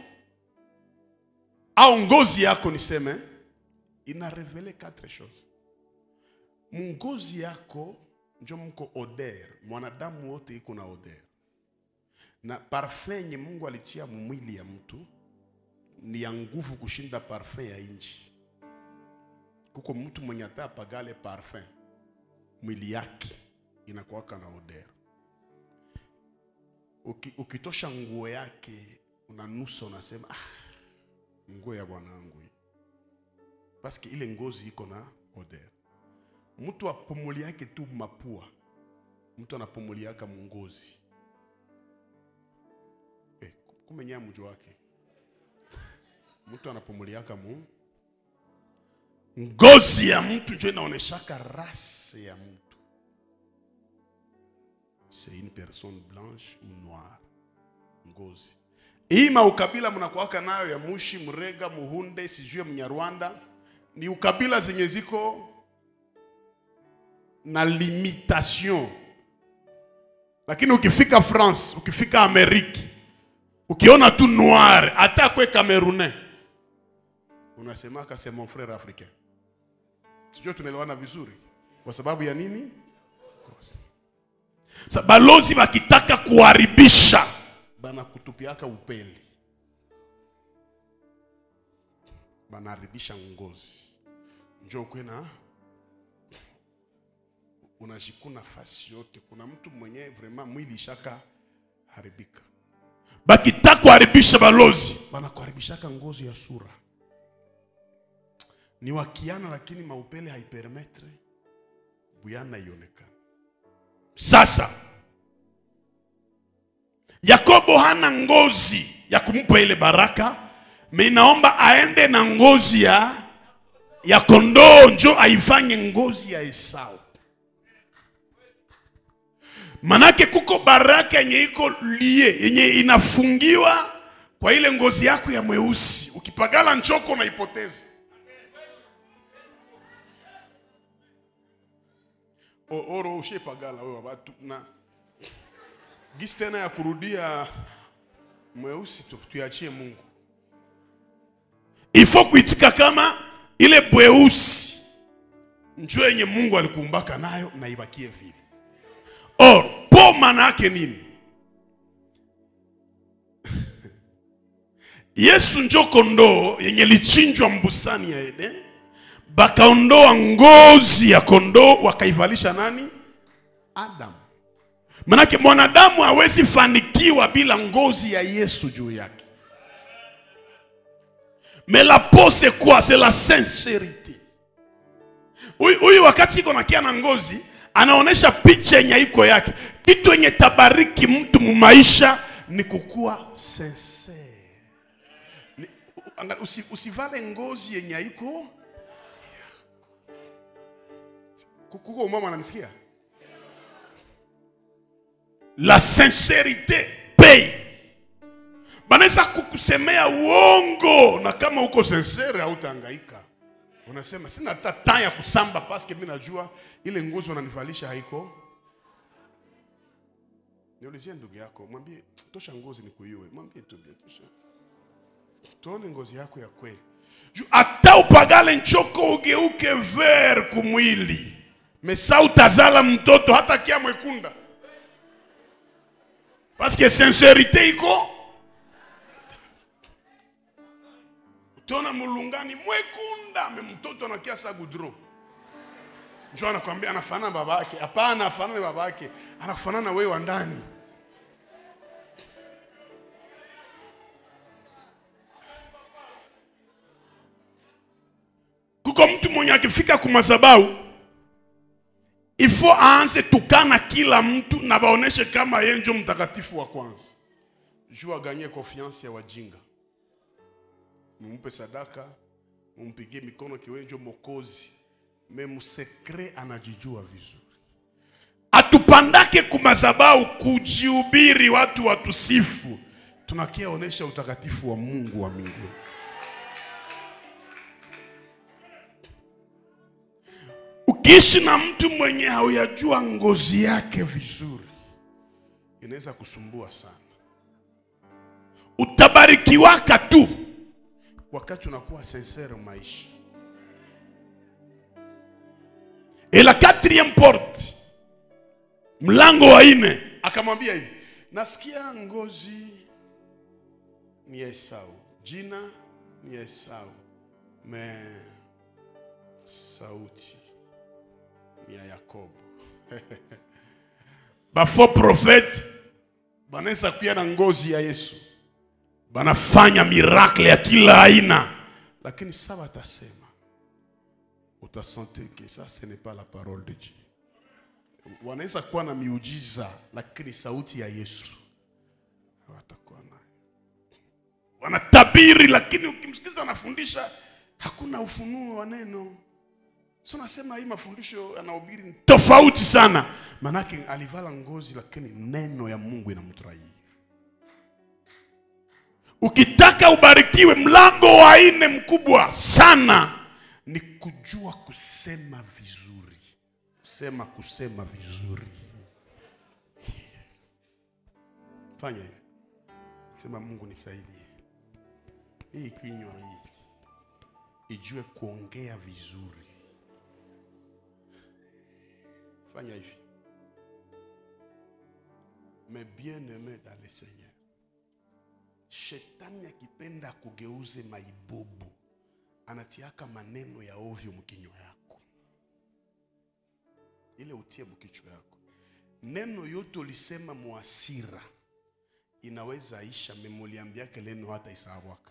au ngozi yako niseme ina revele quatre choses mungozi yako njo mko oder mwanadamu wote iko na oder na parfum yenye mungu alitia mwili ya mtu ni ya nguvu kushinda parfum ya inchi kuko mtu mwenye hata pagale parfum mwili yake inakuwaka na oder Uki, ukitosha nguo yake unanusa unasema ah, nguo ya bwanangu hii paske ile ngozi iko na oder mtu apumuli yake tu mapua mtu anapumuliaka mungozi eh, kumenyea mjo wake mtu anapumuliaka mu ngozi ya mtu njo inaoneshaka rase ya mtu c'est une personne blanche ou noire ngozi hii maukabila mnakuwaka nayo ya mushi mrega muhunde sijue mnyarwanda ni ukabila zenye ziko na limitation lakini ukifika france ukifika ameriki ukiona tu noir hata kwe camerounais unasemaka c'est mon frère africain sijue tunaelewana vizuri kwa sababu ya nini Sa balozi wakitaka kuharibisha banakutupiaka upeli banaharibisha ngozi njo kwena unajikuna fasi yote kuna mtu mwenye vraiment mwili ishaka haribika bakitaka kuharibisha balozi banakuharibishaka ngozi ya sura ni wakiana lakini maupele haipermetre buyana ionekana sasa yakobo hana ngozi ya kumpa ile baraka me inaomba aende na ngozi ya ya kondoo njo aifanye ngozi ya esau manake kuko baraka yenye iko lie yenye inafungiwa kwa ile ngozi yako ya mweusi ukipagala nchoko unaipoteza O- oro ushepagala wewe watu na gisi tena ya kurudia mweusi tu, tuachie Mungu. Ifo kuitika kama ile bweusi njo yenye Mungu alikuumbaka nayo na ibakie vile. Or po maana yake nini? Yesu njo kondoo yenye lichinjwa mbustani ya Eden, bakaondoa ngozi ya kondoo wakaivalisha nani? Adam. Manake mwanadamu hawezi fanikiwa bila ngozi ya Yesu juu yake. Mais la peau c'est quoi? C'est la sincérité. Huyu huyu wakati iko nakia na ngozi anaonesha picha yenye iko yake. Kitu yenye tabariki mtu mumaisha ni kukuwa sincere. Ni- anga- usi- Usivale ngozi yenye haiko kuko mama ananisikia? La sincérité paye. Banaweza kukusemea uongo na kama uko sincere hautahangaika. Unasema sina hata temps ya kusamba paske mimi najua ile ngozi wananivalisha haiko. Niulizie ndugu yako, mwambie tosha ngozi nikuiue. Mwambie tu bia tosha. Tuone ngozi yako ya kweli. Ju- Hata upagale nchoko ugeuke ver kumwili. Mesa utazala mtoto hata kia mwekunda. Parce que sincérité iko utaona mulungani mwekunda me mtoto anakia sa gudro njo anakwambia anafanana baba yake hapana afanane baba yake anakufanana wewe wa ndani kuko mtu mwenye akifika kumazabau ifo aanze tukana kila mtu na baoneshe kama yeye njo mtakatifu wa kwanza juu aganye confiance ya wajinga mumpe sadaka mumpigie mikono kiwe njo mokozi me msekre anajijua vizuri hatupandake kumazabau kujihubiri watu watusifu, tunakia onesha utakatifu wa Mungu wa mbinguni. Ukiishi na mtu mwenye hauyajua ngozi yake vizuri, inaweza kusumbua sana. Utabarikiwaka tu wakati unakuwa sincere maisha. Et la quatrième porte, mlango wa nne, akamwambia hivi, nasikia ngozi ni ya Esau, jina ni ya Esau, me sauti ni ya Yakobo. Bafo profete banaweza kuya na ngozi ya Yesu, banafanya miracle ya kila aina, lakini sasa watasema utasante que ça ce n'est pas la parole de Dieu. Wanaweza kuwa na miujiza lakini sauti ya Yesu hawatakuwa nayo. Wanatabiri lakini ukimsikiza anafundisha hakuna ufunuo wa neno. So nasema hii mafundisho anahubiri ni tofauti sana, manake alivala ngozi lakini neno ya Mungu inamtraia. Ukitaka ubarikiwe, mlango wa nne mkubwa sana ni kujua kusema vizuri. Sema kusema vizuri. Fanya hivi, sema Mungu nisaidie, hii kinywa hii ijue kuongea vizuri. Fanya hivi, mais bien aimé dans le Seigneur, shetani akipenda kugeuze maibobo anatiaka maneno ya ovyo mkinywa yako, ile utie mkichwa yako. Neno yote ulisema muasira inaweza isha, memuliambiake leno hata isawaka.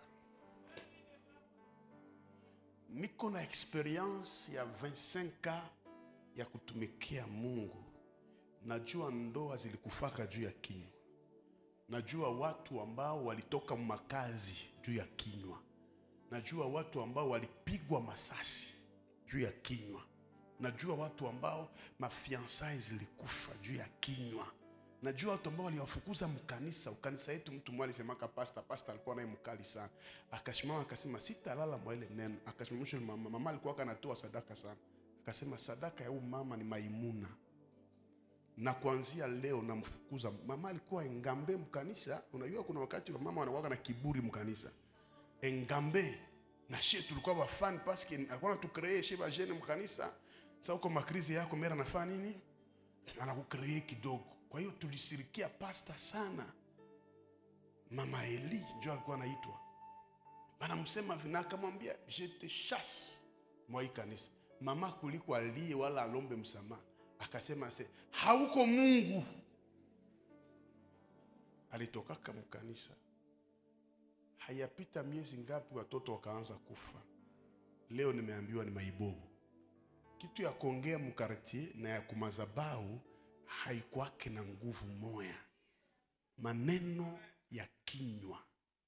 Niko na experience ya 25 ya kutumikia Mungu. Najua ndoa zilikufaka juu ya kinywa, najua watu ambao walitoka makazi juu ya kinywa najua watu ambao walipigwa masasi juu ya kinywa. Najua watu ambao mafiansai zilikufa juu ya kinywa. Najua watu ambao waliwafukuza mkanisa. Ukanisa yetu mtu mmoja alisemaka pasta, pasta alikuwa naye mkali sana, akasimama akasema sitalala mwa ile neno. Akasimamisha mama, mama alikuwa anatoa sadaka sana, akasema sadaka ya huyu mama ni maimuna na kuanzia leo namfukuza. Mama alikuwa engambe mkanisa. Unajua kuna wakati wa mama wanakuwa na kiburi mkanisa engambe na shie tulikuwa bafani paske alikuwa anatukree shie bajene mkanisa. Sasa uko makrizi yako mera anafanya nini? Anakukree kidogo. Kwa hiyo tulisirikia pasta sana. Mama Eli ndio alikuwa anaitwa, banamsema vina, akamwambia je te chasse mwa hii kanisa. Mama kuliko alie wala alombe msamaha, akasema se hauko Mungu. Alitokaka mkanisa Hayapita miezi ngapi, watoto wakaanza kufa. Leo nimeambiwa ni maibobu. Kitu ya kuongea mkartie na ya kumazabau haikwake na nguvu moya. Maneno ya kinywa,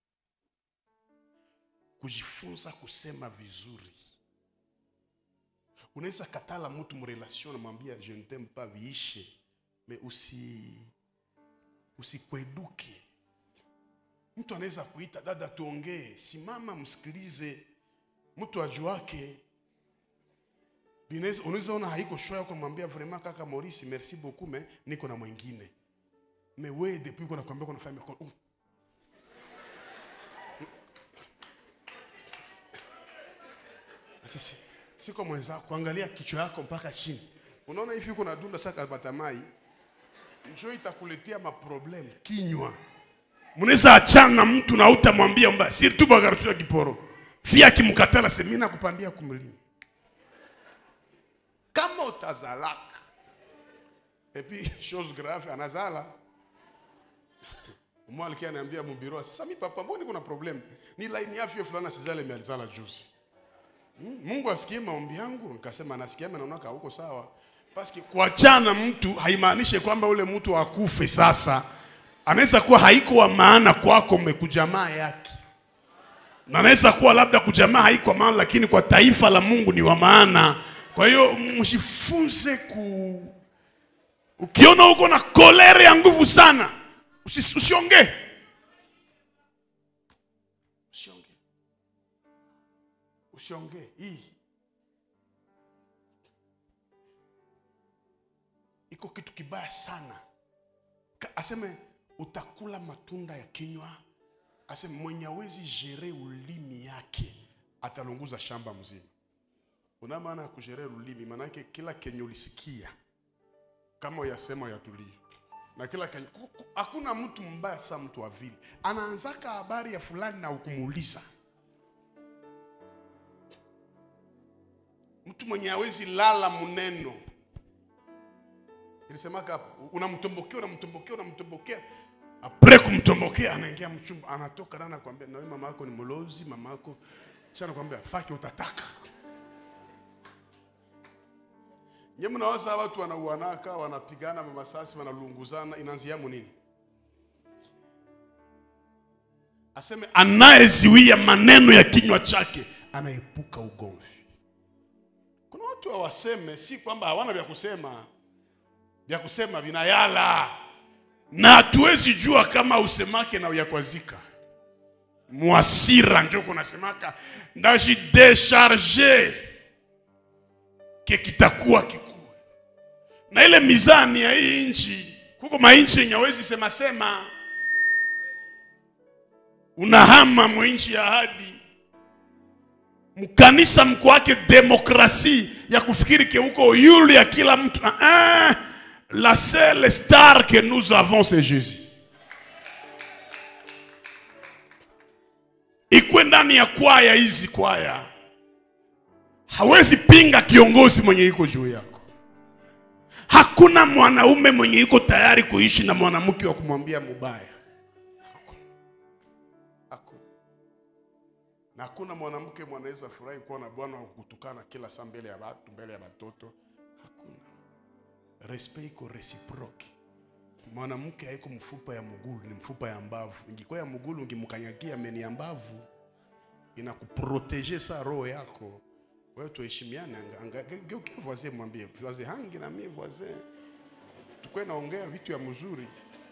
kujifunza kusema vizuri. Unaweza katala mtu mrelation, namwambia je ne t'aime pas, viishe me usi usikweduke Mtu anaweza kuita dada, tuongee, simama msikilize. Mtu ajuake, unaweza ona haiko shoya kumwambia vraiment kaka Maurice, merci beaucoup mais niko na mwingine mais we depuis uko nakwambia kuna family uh. Sasa siko mwenza kuangalia kichwa yako mpaka chini, unaona hivi uko na dunda saka batamai, njoo itakuletea maproblem kinywa Munaweza achana na mtu na utamwambia mba siri tu bagarushia kiporo. Fia kimkatala semina kupandia kumlima. Kama utazalaka. Et puis chose grave anazala. Mwa alikia ananiambia mubiro, sasa mi papa mbona kuna problem? Ni line afya fulani asizale imealizala juzi. Hmm? Mungu asikie maombi yangu, nikasema anasikia na naona huko sawa. Paski kuachana mtu haimaanishi kwamba ule mtu akufe sasa anaweza kuwa haiko wa maana kwako, mmekujamaa yake, na anaweza kuwa labda kujamaa haiko maana, lakini kwa taifa la Mungu ni wa maana. Kwa hiyo mjifunze ku ukiona uko na kolere ya nguvu sana usi- usiongee usiongee usiongee hii iko kitu kibaya sana Ka- aseme utakula matunda ya kinywa aseme mwenye awezi jere ulimi yake atalunguza shamba mzima una maana ya kujere ulimi maanake kila kenye ulisikia kama uyasema uyatulie na kila kenye ku- ku- hakuna mtu mbaya sa mtu wa vile anaanzaka habari ya fulani na ukumuuliza mtu mwenye awezi lala muneno ilisemaka hapo unamtombokea unamtombokea unamtombokea apre kumtombokea anaingia mchumba anatoka na anakwambia nawe mama yako ni mlozi mama yako kisha anakwambia faki utataka nye mnawaza watu wanauanaka wanapigana mamasasi wanalunguzana inaanziamo nini aseme anayeziwia maneno ya kinywa chake anaepuka ugomvi kuna watu hawaseme si kwamba hawana vya kusema vya kusema vinayala na hatuwezi jua kama usemake na uyakwazika mwasira njo kunasemaka ndajidesharge ke kitakuwa kikuwe na ile mizani ya hii nchi kuko mainchi yenye awezi sema sema unahama mwinchi ya ahadi mkanisa mko wake demokrasi ya kufikiri ke uko yulu ya kila mtu ah, ah, la seule star que nous avons c'est jésus ikwe ndani ya kwaya hizi kwaya hawezi pinga kiongozi mwenye iko juu yako hakuna mwanaume mwenye iko tayari kuishi na mwanamke wa kumwambia mubaya Hakuna. Hakuna. na hakuna mwanamke mwanaweza furahi kuwa na bwana wa kutukana kila saa mbele ya watu mbele ya watoto hakuna respect iko reciproke mwanamke haiko mfupa ya mugulu ni mfupa ya mbavu ingikuwa ya mugulu ngimkanyagia meni ya mbavu inakuprotege sa roho yako wewe tuheshimiane anga- anga- ge- geukia voisin mwambie voisin hangi na mie voisin tukwe naongea vitu ya mzuri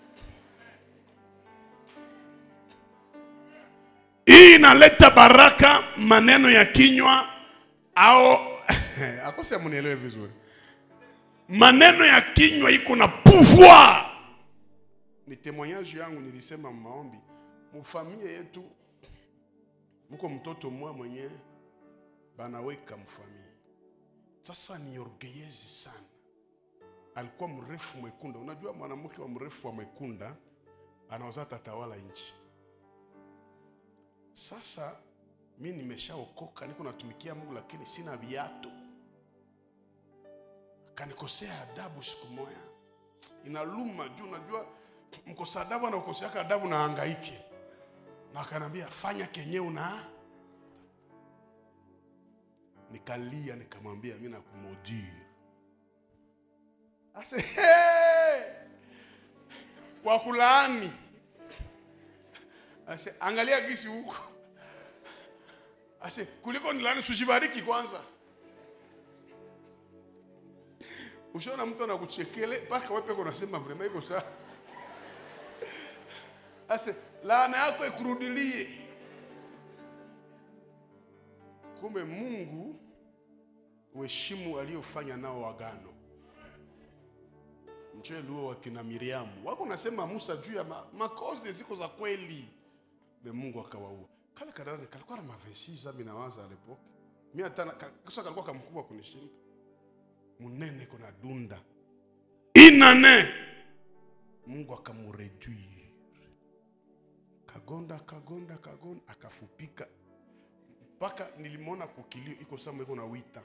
hii inaleta baraka maneno ya kinywa au akose munielewe vizuri maneno ya kinywa iko na pouvoir ni témoignage yangu nilisema maombi mufamie yetu mko mtoto mwa mwenye banaweka mfamie sasa ni orgeyezi sana alikuwa mrefu mwekunda unajua mwanamke wa mrefu wa mwekunda anaweza tatawala nchi sasa mi nimeshaokoka niko natumikia mungu lakini sina viatu akanikosea adabu siku moya inaluma juu najua mkosa adabu anakoseaka adabu na hangaike na akanambia fanya kenye una nikalia nikamwambia mi nakumodiri ase hey! kwa kulaani ase angalia gisi huko ase kuliko nilani sujibariki kwanza ushaona mtu anakuchekele mpaka wewe peke unasema vrema iko sawa ase laana yako ikurudilie kumbe mungu uheshimu aliyofanya nao agano mcheluo wakina miriamu wako nasema musa juu ya ma, makozi ziko za kweli be mungu akawaua kale kadani kalikuwa na mavesisa minawaza alepoke mi hata na- ka- kasa kalikuwa kamkubwa kunishinda munene kuna dunda inane mungu akamureduire kagonda kagonda kagonda akafupika mpaka nilimwona kukilio iko sama iko na wita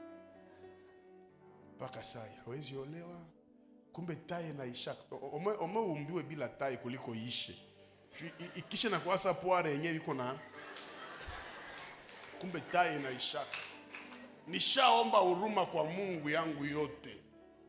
mpaka sai hawezi olewa kumbe tai naisha ome, ome umbiwe bila tai kuliko ishe Ju- i- ikishe na kuasa poare yenyewe iko na kumbe tai inaishaka nishaomba huruma kwa mungu yangu yote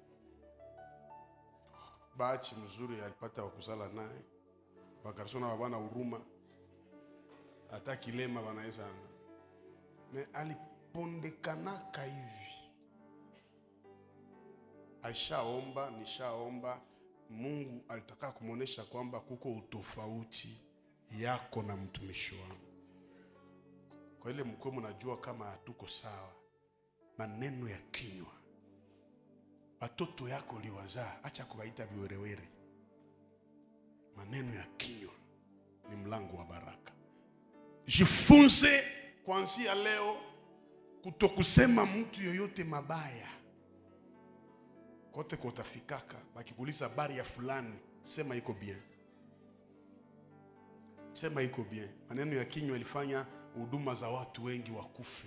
bachi mzuri alipata wakuzala naye bakarsona babana huruma hata kilema banaweza me alipondekanaka hivi aishaomba, nishaomba. Mungu alitaka kumwonyesha kwamba kuko utofauti yako na mtumishi wangu. Kwa ile mko mnajua kama hatuko sawa, maneno ya kinywa, watoto yako liwazaa, acha kuwaita viwerewere. Maneno ya kinywa ni mlango wa baraka. Jifunze kuanzia leo kutokusema mtu yoyote mabaya kote kotafikaka, bakikuuliza habari ya fulani, sema iko bien, sema iko bien. Maneno ya kinywa ilifanya huduma za watu wengi wakufe,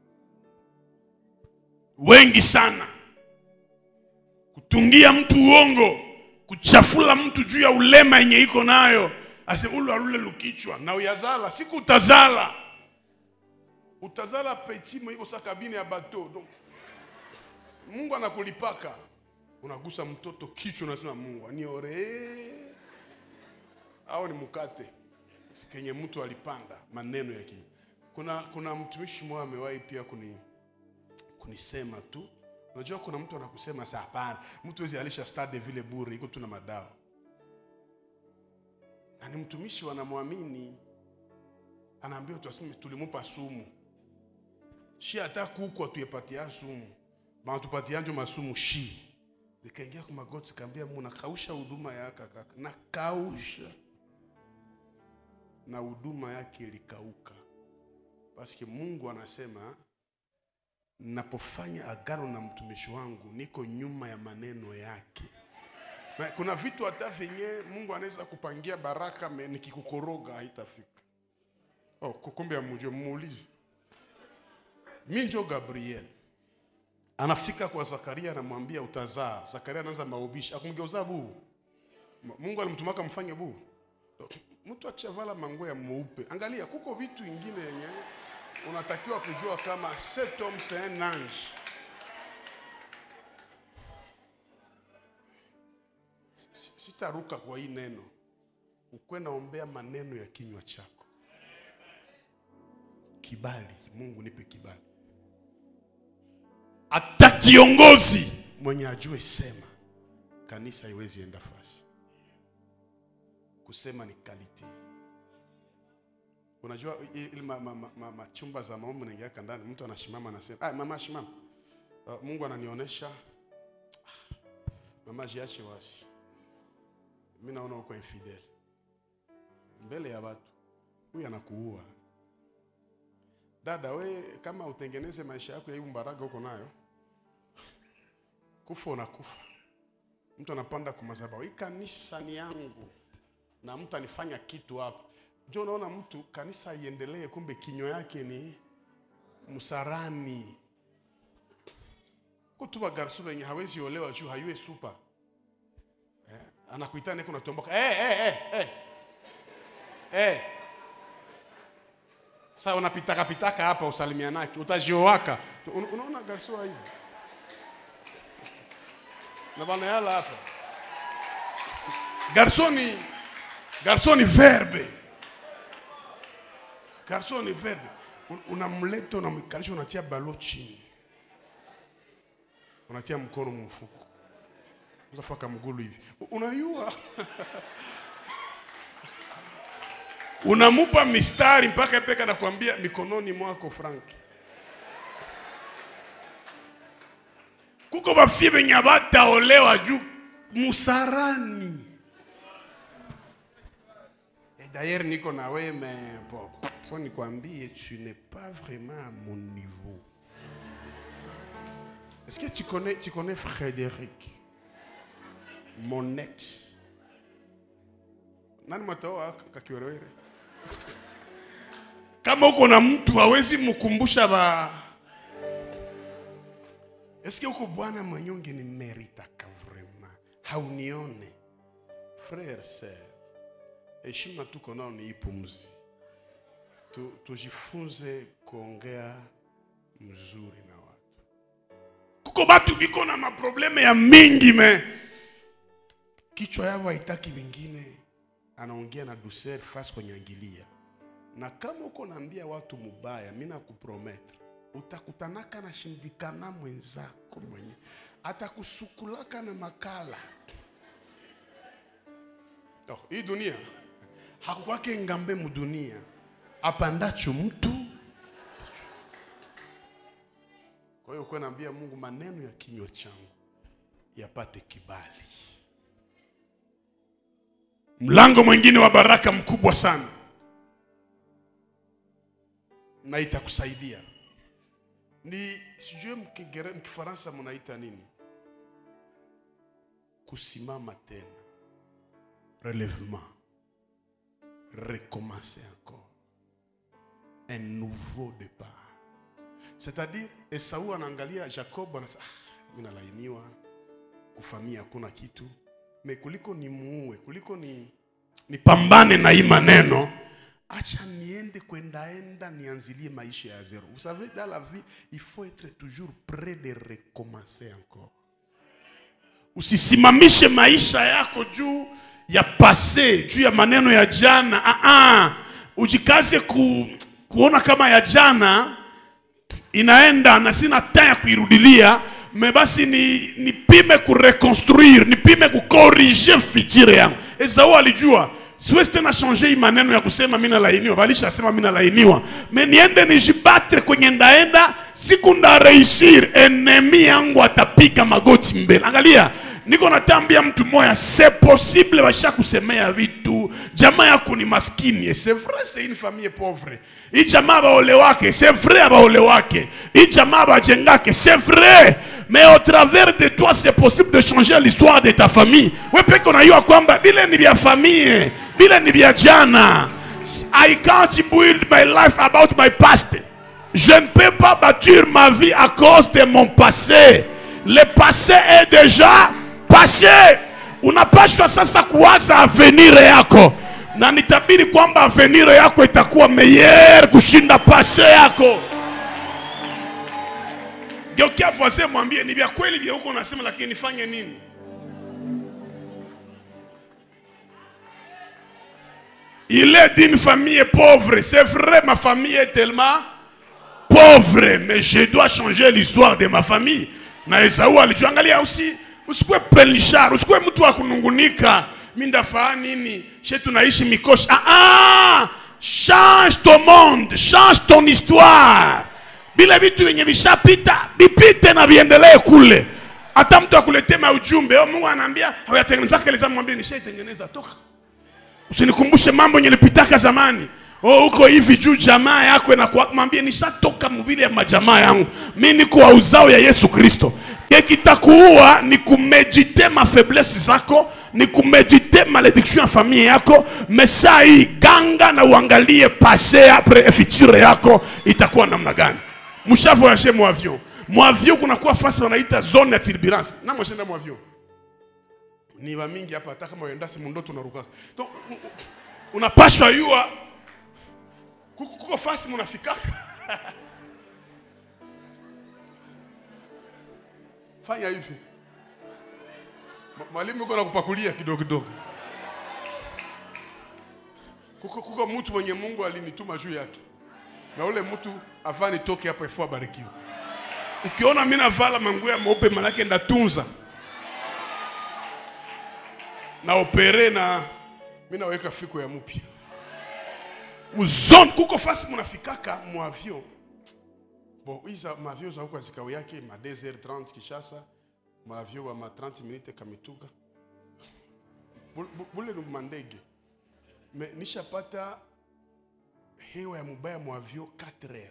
wengi sana, kutungia mtu uongo, kuchafula mtu juu ya ulema yenye iko nayo, asema ulu alule lukichwa na uyazala siku utazala utazala petimo iko sa kabine ya bateau donc Mungu anakulipaka unagusa mtoto kichwa, unasema Mungu aniore au ni mkate kenye mtu alipanda maneno ya kinywa. Kuna, kuna mtumishi mmoja amewahi pia kuni, kunisema tu, unajua kuna mtu anakusema saa, hapana, mtu wezi alisha stade vile bure, iko tu na madawa, na ni mtumishi wanamwamini, anaambia tu aseme tulimupa sumu shi hata kuku atuyepatia sumu banatupatianjo masumu shi nikaingia kwa magoti kaambia Mungu nakausha huduma yake kaka nakausha na huduma yake ilikauka paske Mungu anasema napofanya agano na mtumishi wangu niko nyuma ya maneno yake na kuna vitu hata vyenye Mungu anaweza kupangia baraka me nikikukoroga haitafika oh, kumbe amujue muulize mi njo Gabriel anafika kwa Zakaria anamwambia utazaa. Zakaria anaanza maubishi, akumgeuza buu. Mungu alimtumaka mfanye buu. Mtu akishavala manguo ya mweupe, angalia, kuko vitu ingine yenye unatakiwa kujua kama cet homme c'est un ange. Sitaruka kwa hii neno, ukwe naombea maneno ya kinywa chako, kibali. Mungu nipe kibali hata kiongozi mwenye ajue sema, kanisa haiwezi enda fasi. Kusema ni kalite. Unajua ili machumba ma, ma, ma, ma za maombi naingiaka ndani, mtu anashimama anasema, ah, mama shimama. Uh, Mungu ananionyesha mama, jiache wasi, mimi naona uko infidel mbele ya watu, huyu anakuua dada. We kama utengeneze maisha yako ya hii mbaraga uko nayo kufa unakufa. Mtu anapanda kwa madhabahu, hii kanisa ni yangu, na mtu anifanya kitu hapa. Jo, unaona mtu kanisa iendelee, kumbe kinywa yake ni msarani. Kutuba garsu wenye hawezi olewa juu hayue supa eh, anakuita neko natomboka eh, eh, eh, eh. Eh. Sasa unapitaka pitaka hapa usalimianake utajioaka. Unaona garsu hivi na bana yala hapa garsoni garsoni verbe garsoni verbe unamleta unamkalisha unatia balo chini unatia mkono mfuko uzafaka mgulu hivi unayua unamupa mistari mpaka peka nakwambia mikononi mwako Franki kuko bafie benye bataolewa juu musarani. Et d'ailleurs niko na wewe mais bon, faut nikwambie tu n'es pas vraiment à mon niveau. Est-ce que tu connais tu connais Frédéric mon ex nani matoa kakiwerewere kama uko na mtu hawezi mkumbusha ba Eske uko bwana mwenyonge ni meritaka vraiment, haunione frere sir, heshima tuko nao ni ipumzi tu, tujifunze kuongea mzuri na watu. Kuko batu biko na maprobleme ya mingi me kichwa yao haitaki vingine, anaongea na douceur face kwenye angilia, na kama uko naambia watu mubaya, mimi nakuprometre utakutanaka na shindikana mwenzako mwenye atakusukulaka na makala oh, hii dunia hakukwake ngambe mudunia apandacho mtu kwa hiyo kuwa naambia mungu maneno ya kinywa changu yapate kibali mlango mwingine wa baraka mkubwa sana na itakusaidia ni sijue mkingere- mkifaransa mnaita nini kusimama tena relèvement recommencer encore un nouveau départ c'est-à-dire esau anaangalia jacob anasema ah, mi nalainiwa kufamia hakuna kitu me kuliko ni muue kuliko ni nipambane na hii maneno acha niende kwendaenda nianzilie maisha ya zero vous savez dans la vie il faut être toujours prêt de recommencer encore usisimamishe maisha yako juu ya pase juu ya maneno ya jana ah, ah. ujikaze ku, kuona kama ya jana inaenda na sina temps ya kuirudilia me basi ni nipime kureconstruire nipime kukorige future yangu esau alijua siwezi tena change hii maneno ya kusema mi nalainiwa balishasema mi nalainiwa me niende nijibatre kwenye ndaenda siku ndareishir enemi yangu atapiga magoti mbele angalia niko natambia mtu moya se possible basha kusemea vitu jamaa yako ni maskini et c'est vrai c'est une famille pauvre hii jamaa baolewake c'est vrai abaolewake hii jamaa bajengake c'est vrai mais au travers de toi c'est possible de changer l'histoire de ta famille we peke unajua kwamba bile ni vya famille bile ni vya jana i can't build my life about my past je ne peux pas bâtir ma vie à cause de mon passé le passé est déjà passé unapashwa sasa kuwaza avenir yako na nitabiri kwamba avenir yako itakuwa meilleur kushinda pase yako geukia voisin mwambie ni vya kweli vya huko unasema lakini nifanye nini il est d'une famille pauvre c'est vrai ma famille est tellement pauvre mais je dois changer l'histoire de ma famille na esau alichoangalia usi usikuwe pelishar usikuwe mtu wa kunungunika mi ndafaa nini she tunaishi mikoshi ah, ah! change ton monde change ton histoire vile vitu vyenye vishapita vipite na viendelee kule hata mtu akuletema ujumbe oh, mungu anaambia hawayatengenezaka ile zamani mwambie nishaitengeneza toka usinikumbushe mambo yenye nilipitaka zamani oh, uko hivi juu jamaa yako inakuwa mwambie nishatoka mubili ya majamaa yangu mi niko wa uzao ya yesu kristo kekitakuua ni kumedite mafaiblesse zako ni kumedite malediction ya familie yako mesa hii ganga na uangalie pase apre future yako itakuwa namna gani mshavoyage mwavion mwavion kunakuwa fasi wanaita zone ya turbulence na mwashenda mwavion ni bamingi hapa hata kama uendasi mundoto unarukaka donc u- u- unapashwa yua kuko kuko fasi munafikaka fanya hivi Ma- mwalimu uko nakupakulia kidogo kidogo kuko, kuko mtu mwenye mungu alinituma juu yake na ule mtu afaa nitoke hapa ifo abarikiwe ukiona mi navala manguo ya meupe manake ndatunza na opere na mi naweka fiko ya mupya muzone kuko fasi munafikaka muavion bon iza maavion za huko azikao yake ma 2h30 kishasa maavion wa ma 30 minute kamituga Bu- bu- bule ni mandege me nishapata hewa ya mubaya muavion 4h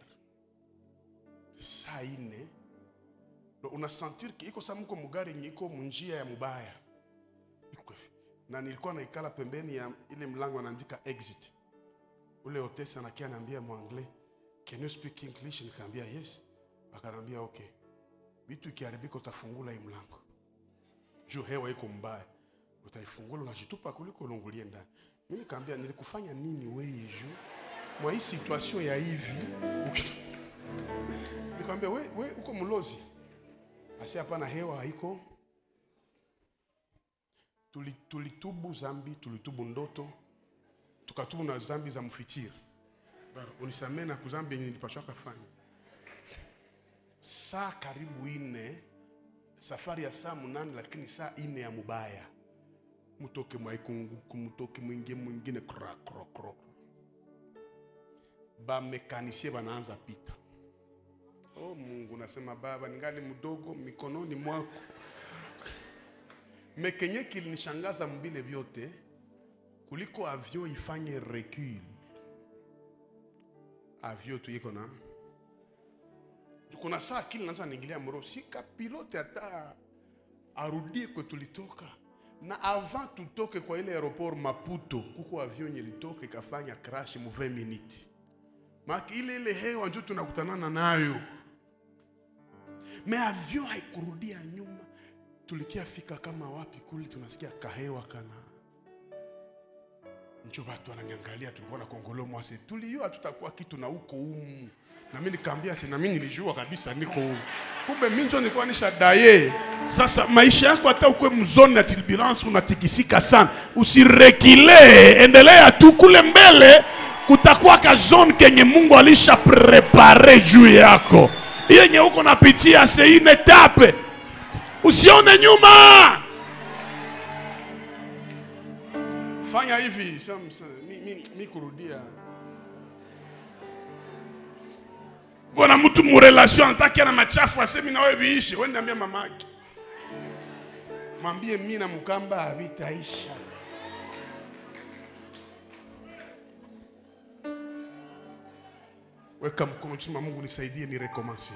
saa ine Do unasentir ki iko sa muko mugari yenye iko munjia ya mubaya Iko hivi. na nilikuwa naikala pembeni ya ile mlango anaandika exit ule hotesi anakia anaambia mwangle can you speak english nikaambia yes akanaambia okay vitu ikiharibika utafungula hii mlango juu hewa iko mbaya utaifungula unajitupa kuliko ulungulie ndani mi nikaambia nilikufanya nini weye juu mwa hii situation ya hivi uki- nikamwambia we, we uko mlozi asi hapana hewa haiko Tuli- tulitubu zambi tulitubu ndoto tukatubu na zambi za mfikiri Bara, unisamee na kuzambi yenye nilipashwa kafanya saa karibu ine safari ya saa munane lakini saa ine ya mubaya mutoke mwaikunguku mutoke mwingie mwingine kra kro kro bamekanisie banaanza pita oh mungu nasema baba ningali mdogo mikononi mwako mekenye kilinishangaza mbile vyote kuliko avion ifanye recul avion tu iko na kuna saa akili naanza niingilia mro sika pilote hata arudie kwe tulitoka na avant tutoke kwa ile aeroport Maputo kuko avion yenye ilitoka ikafanya crash mu 20 minutes maki ile ile hewa njo tunakutanana nayo me avion haikurudia nyuma tulikia fika kama wapi kule tunasikia kahewa kana njo watu wananiangalia tulikuwa na kongolo mwase tuliyua tutakuwa kitu na huko umu na mimi nikaambia si na mimi nilijua kabisa niko humu kumbe mimi njo nilikuwa nisha daye sasa maisha yako hata ukwe mzoni na turbulence unatikisika sana usirekile endelea tu kule mbele kutakuwa ka zone kenye Mungu alisha prepare juu yako yenye uko napitia c'est une etape usione nyuma fanya hivi sam- sam- mi, mi, mi kurudia bona mtu murelation anataki na machafu asemi na wewe viishi wewe niambia mamake mwambie mi na mkamba havitaisha weka mkono chini mungu nisaidie ni rekomansi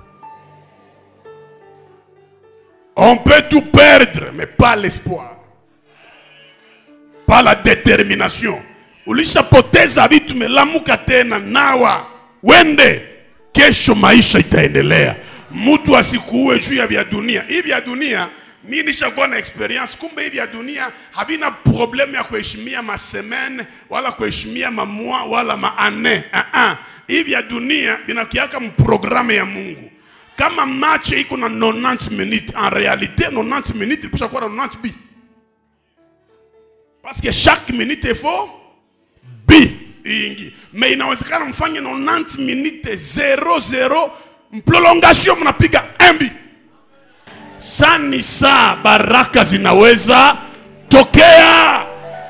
on peut tout perdre mais pas l'espoir pas la détermination ulishapoteza vitu melamuka tena nawa wende kesho maisha itaendelea mtu asikuue juu ya vya dunia hii vya dunia mi nishakuwa na experience kumbe hii vya dunia havina problemu ya kuheshimia masemene wala kuheshimia mamwa wala maane uh -uh. hii vya dunia vinakiaka mprogramu ya mungu kama mache iko na 90 minutes en réalité 90 minutes ilisha kuwa na 90 bi parce que chaque minute il faut bi ingi mais inawezekana mfanye 90 minutes 00 mprolongation mnapiga mbi saa ni saa baraka zinaweza tokea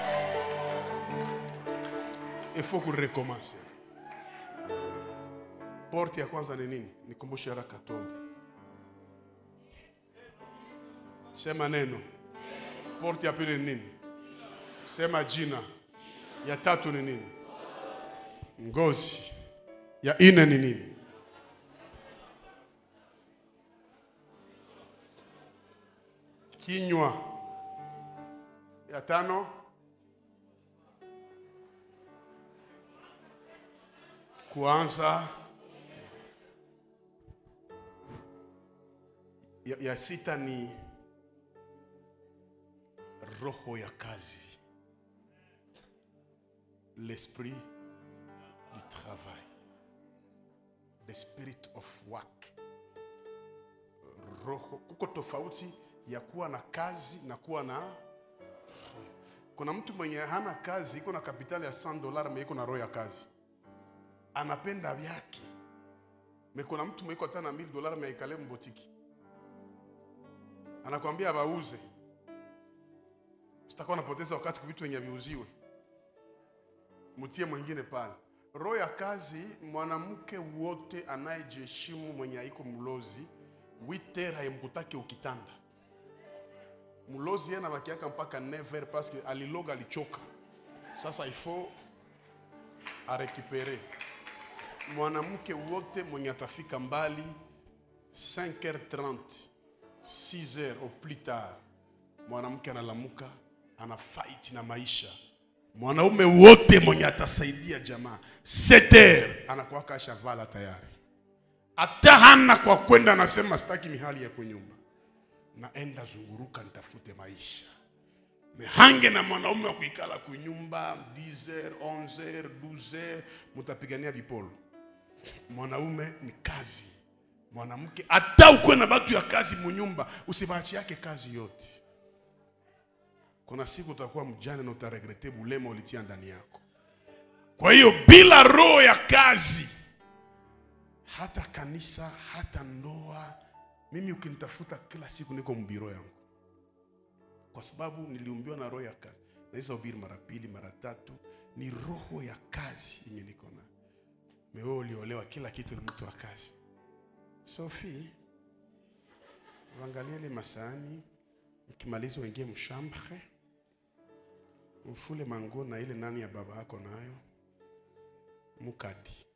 il faut kurekomanse porte ya kwanza ni nini nikumbushe haraka tombe sema neno porte ya pili ni nini sema jina ya tatu ni nini ngozi ya ine ni nini kinywa ya tano kuanza ya, ya sita ni roho ya kazi l'esprit du travail the spirit of work roho kuko tofauti ya kuwa na kazi na kuwa na kuna mtu mwenye hana kazi iko na kapitali ya 100 dola me iko na roho ya kazi anapenda vyake me kuna mtu mwiko hata na 1000 dola me aikale mbotiki anakwambia bauze sitakuwa napoteza wakati kwa vitu wenye viuziwe mtie mwingine pale roho ya kazi mwanamke wote anayejiheshimu mwenye haiko mlozi witer haimkutake ukitanda mlozi yeye anabakiaka mpaka never paske aliloga alichoka sasa ifo arekipere mwanamke wote mwenye atafika mbali 5h30 6h au plus tard mwanamke analamuka ana fight na maisha mwanaume wote mwenye atasaidia jamaa 7h anakuwaka ashavala tayari hata hana kwa kwenda anasema sitaki mihali ya kunyumba naenda zunguruka nitafute maisha mehange na mwanaume wa kuikala kunyumba 10h 11h 12h mutapigania vipolo mwanaume ni kazi mwanamke hata ukwe na batu ya kazi munyumba usibachi yake kazi yote kuna siku utakuwa mjane na utaregrete bulema ulitia ndani yako kwa hiyo bila roho ya kazi hata kanisa hata ndoa Mimi ukinitafuta kila siku niko mbiro yangu, kwa sababu niliumbiwa na roho ya kazi. Naweza ubiri mara pili mara tatu, ni roho ya kazi yenye niko nayo. Mewewe uliolewa, kila kitu ni mtu wa kazi. Sophie, uangalie ile masahani, mkimaliza uingie mshambre, ufule manguo na ile nani ya baba yako nayo mukadi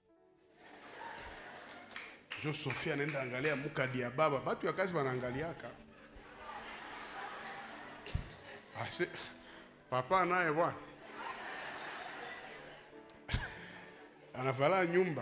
njo Sofia anaenda angalia mukadi ya baba, batu ya kazi wanaangaliaka ase papa naye bwana anavala nyumba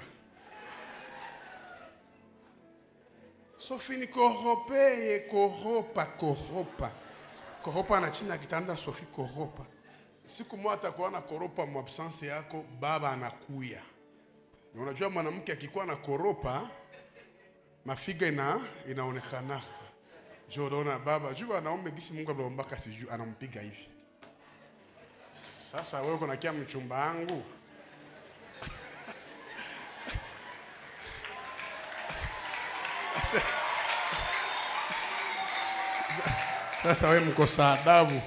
Sofi ni koropeye koropa koropa koropa na chini ya kitanda Sofi koropa. Siku moja atakuwa na koropa mu absence yako, baba anakuya. Na unajua mwanamke akikuwa na koropa mafiga ina inaonekanaka. Jo unaona baba, jua anaume gisi Mungu ameombaka siju anampiga hivi. Sasa wewe uko nakia mchumba wangu. Sasa wewe mkosa adabu.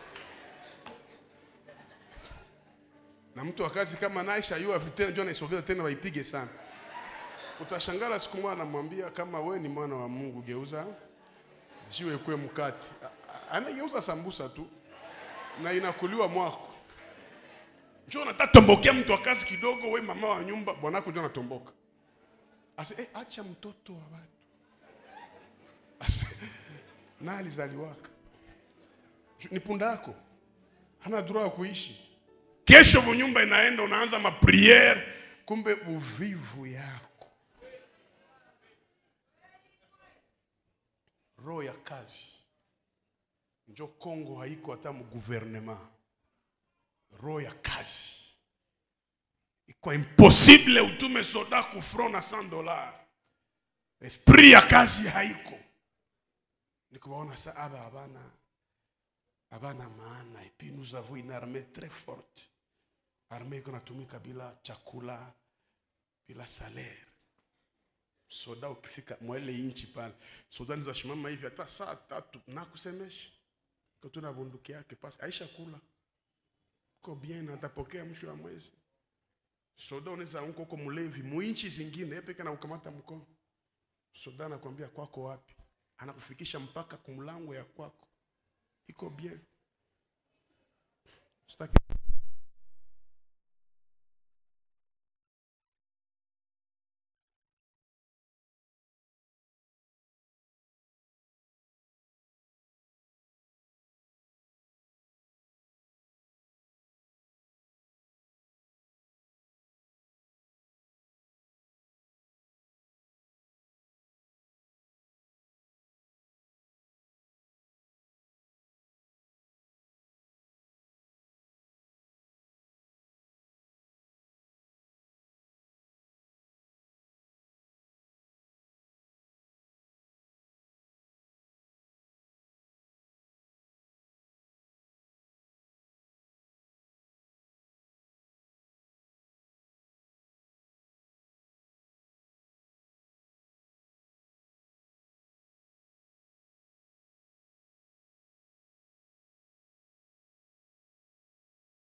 Na mtu wa kazi kama Naisha yua vitendo njoo naisogeza tena waipige sana. Utashangala siku moja anamwambia kama we ni mwana wa Mungu geuza jiwe kwe mkati. A- a- Anageuza sambusa tu na inakuliwa mwako. Njoo unataka tombokea mtu wa kazi kidogo, we mama wa nyumba, bwanako ndio anatomboka. Ase eh, acha mtoto wa watu. Ase na alizaliwaka Ju- ni punda yako, hana droit ya kuishi. Kesho munyumba inaenda, unaanza mapriere, kumbe uvivu yako, roho ya kazi njo Kongo haiko hata mu gouvernement. Roho ya kazi iko impossible utume soda ku front na 100 dollars. Esprit ya kazi haiko nikubaona sa aba abana abana maana et puis nous avons une armée très forte armée iko natumika bila chakula bila salaire soda ukifika mwele inchi pale soda niza shimama hivi hata saa tatu nakusemesha kotuna bunduki yake pasi aisha kula ko bien atapokea mwisho wa mwezi soda unaweza unko uko mlevi muinchi zingine epeke na ukamata mkono soda anakwambia kwako wapi anakufikisha mpaka kumlango ya kwako iko bien Sitaki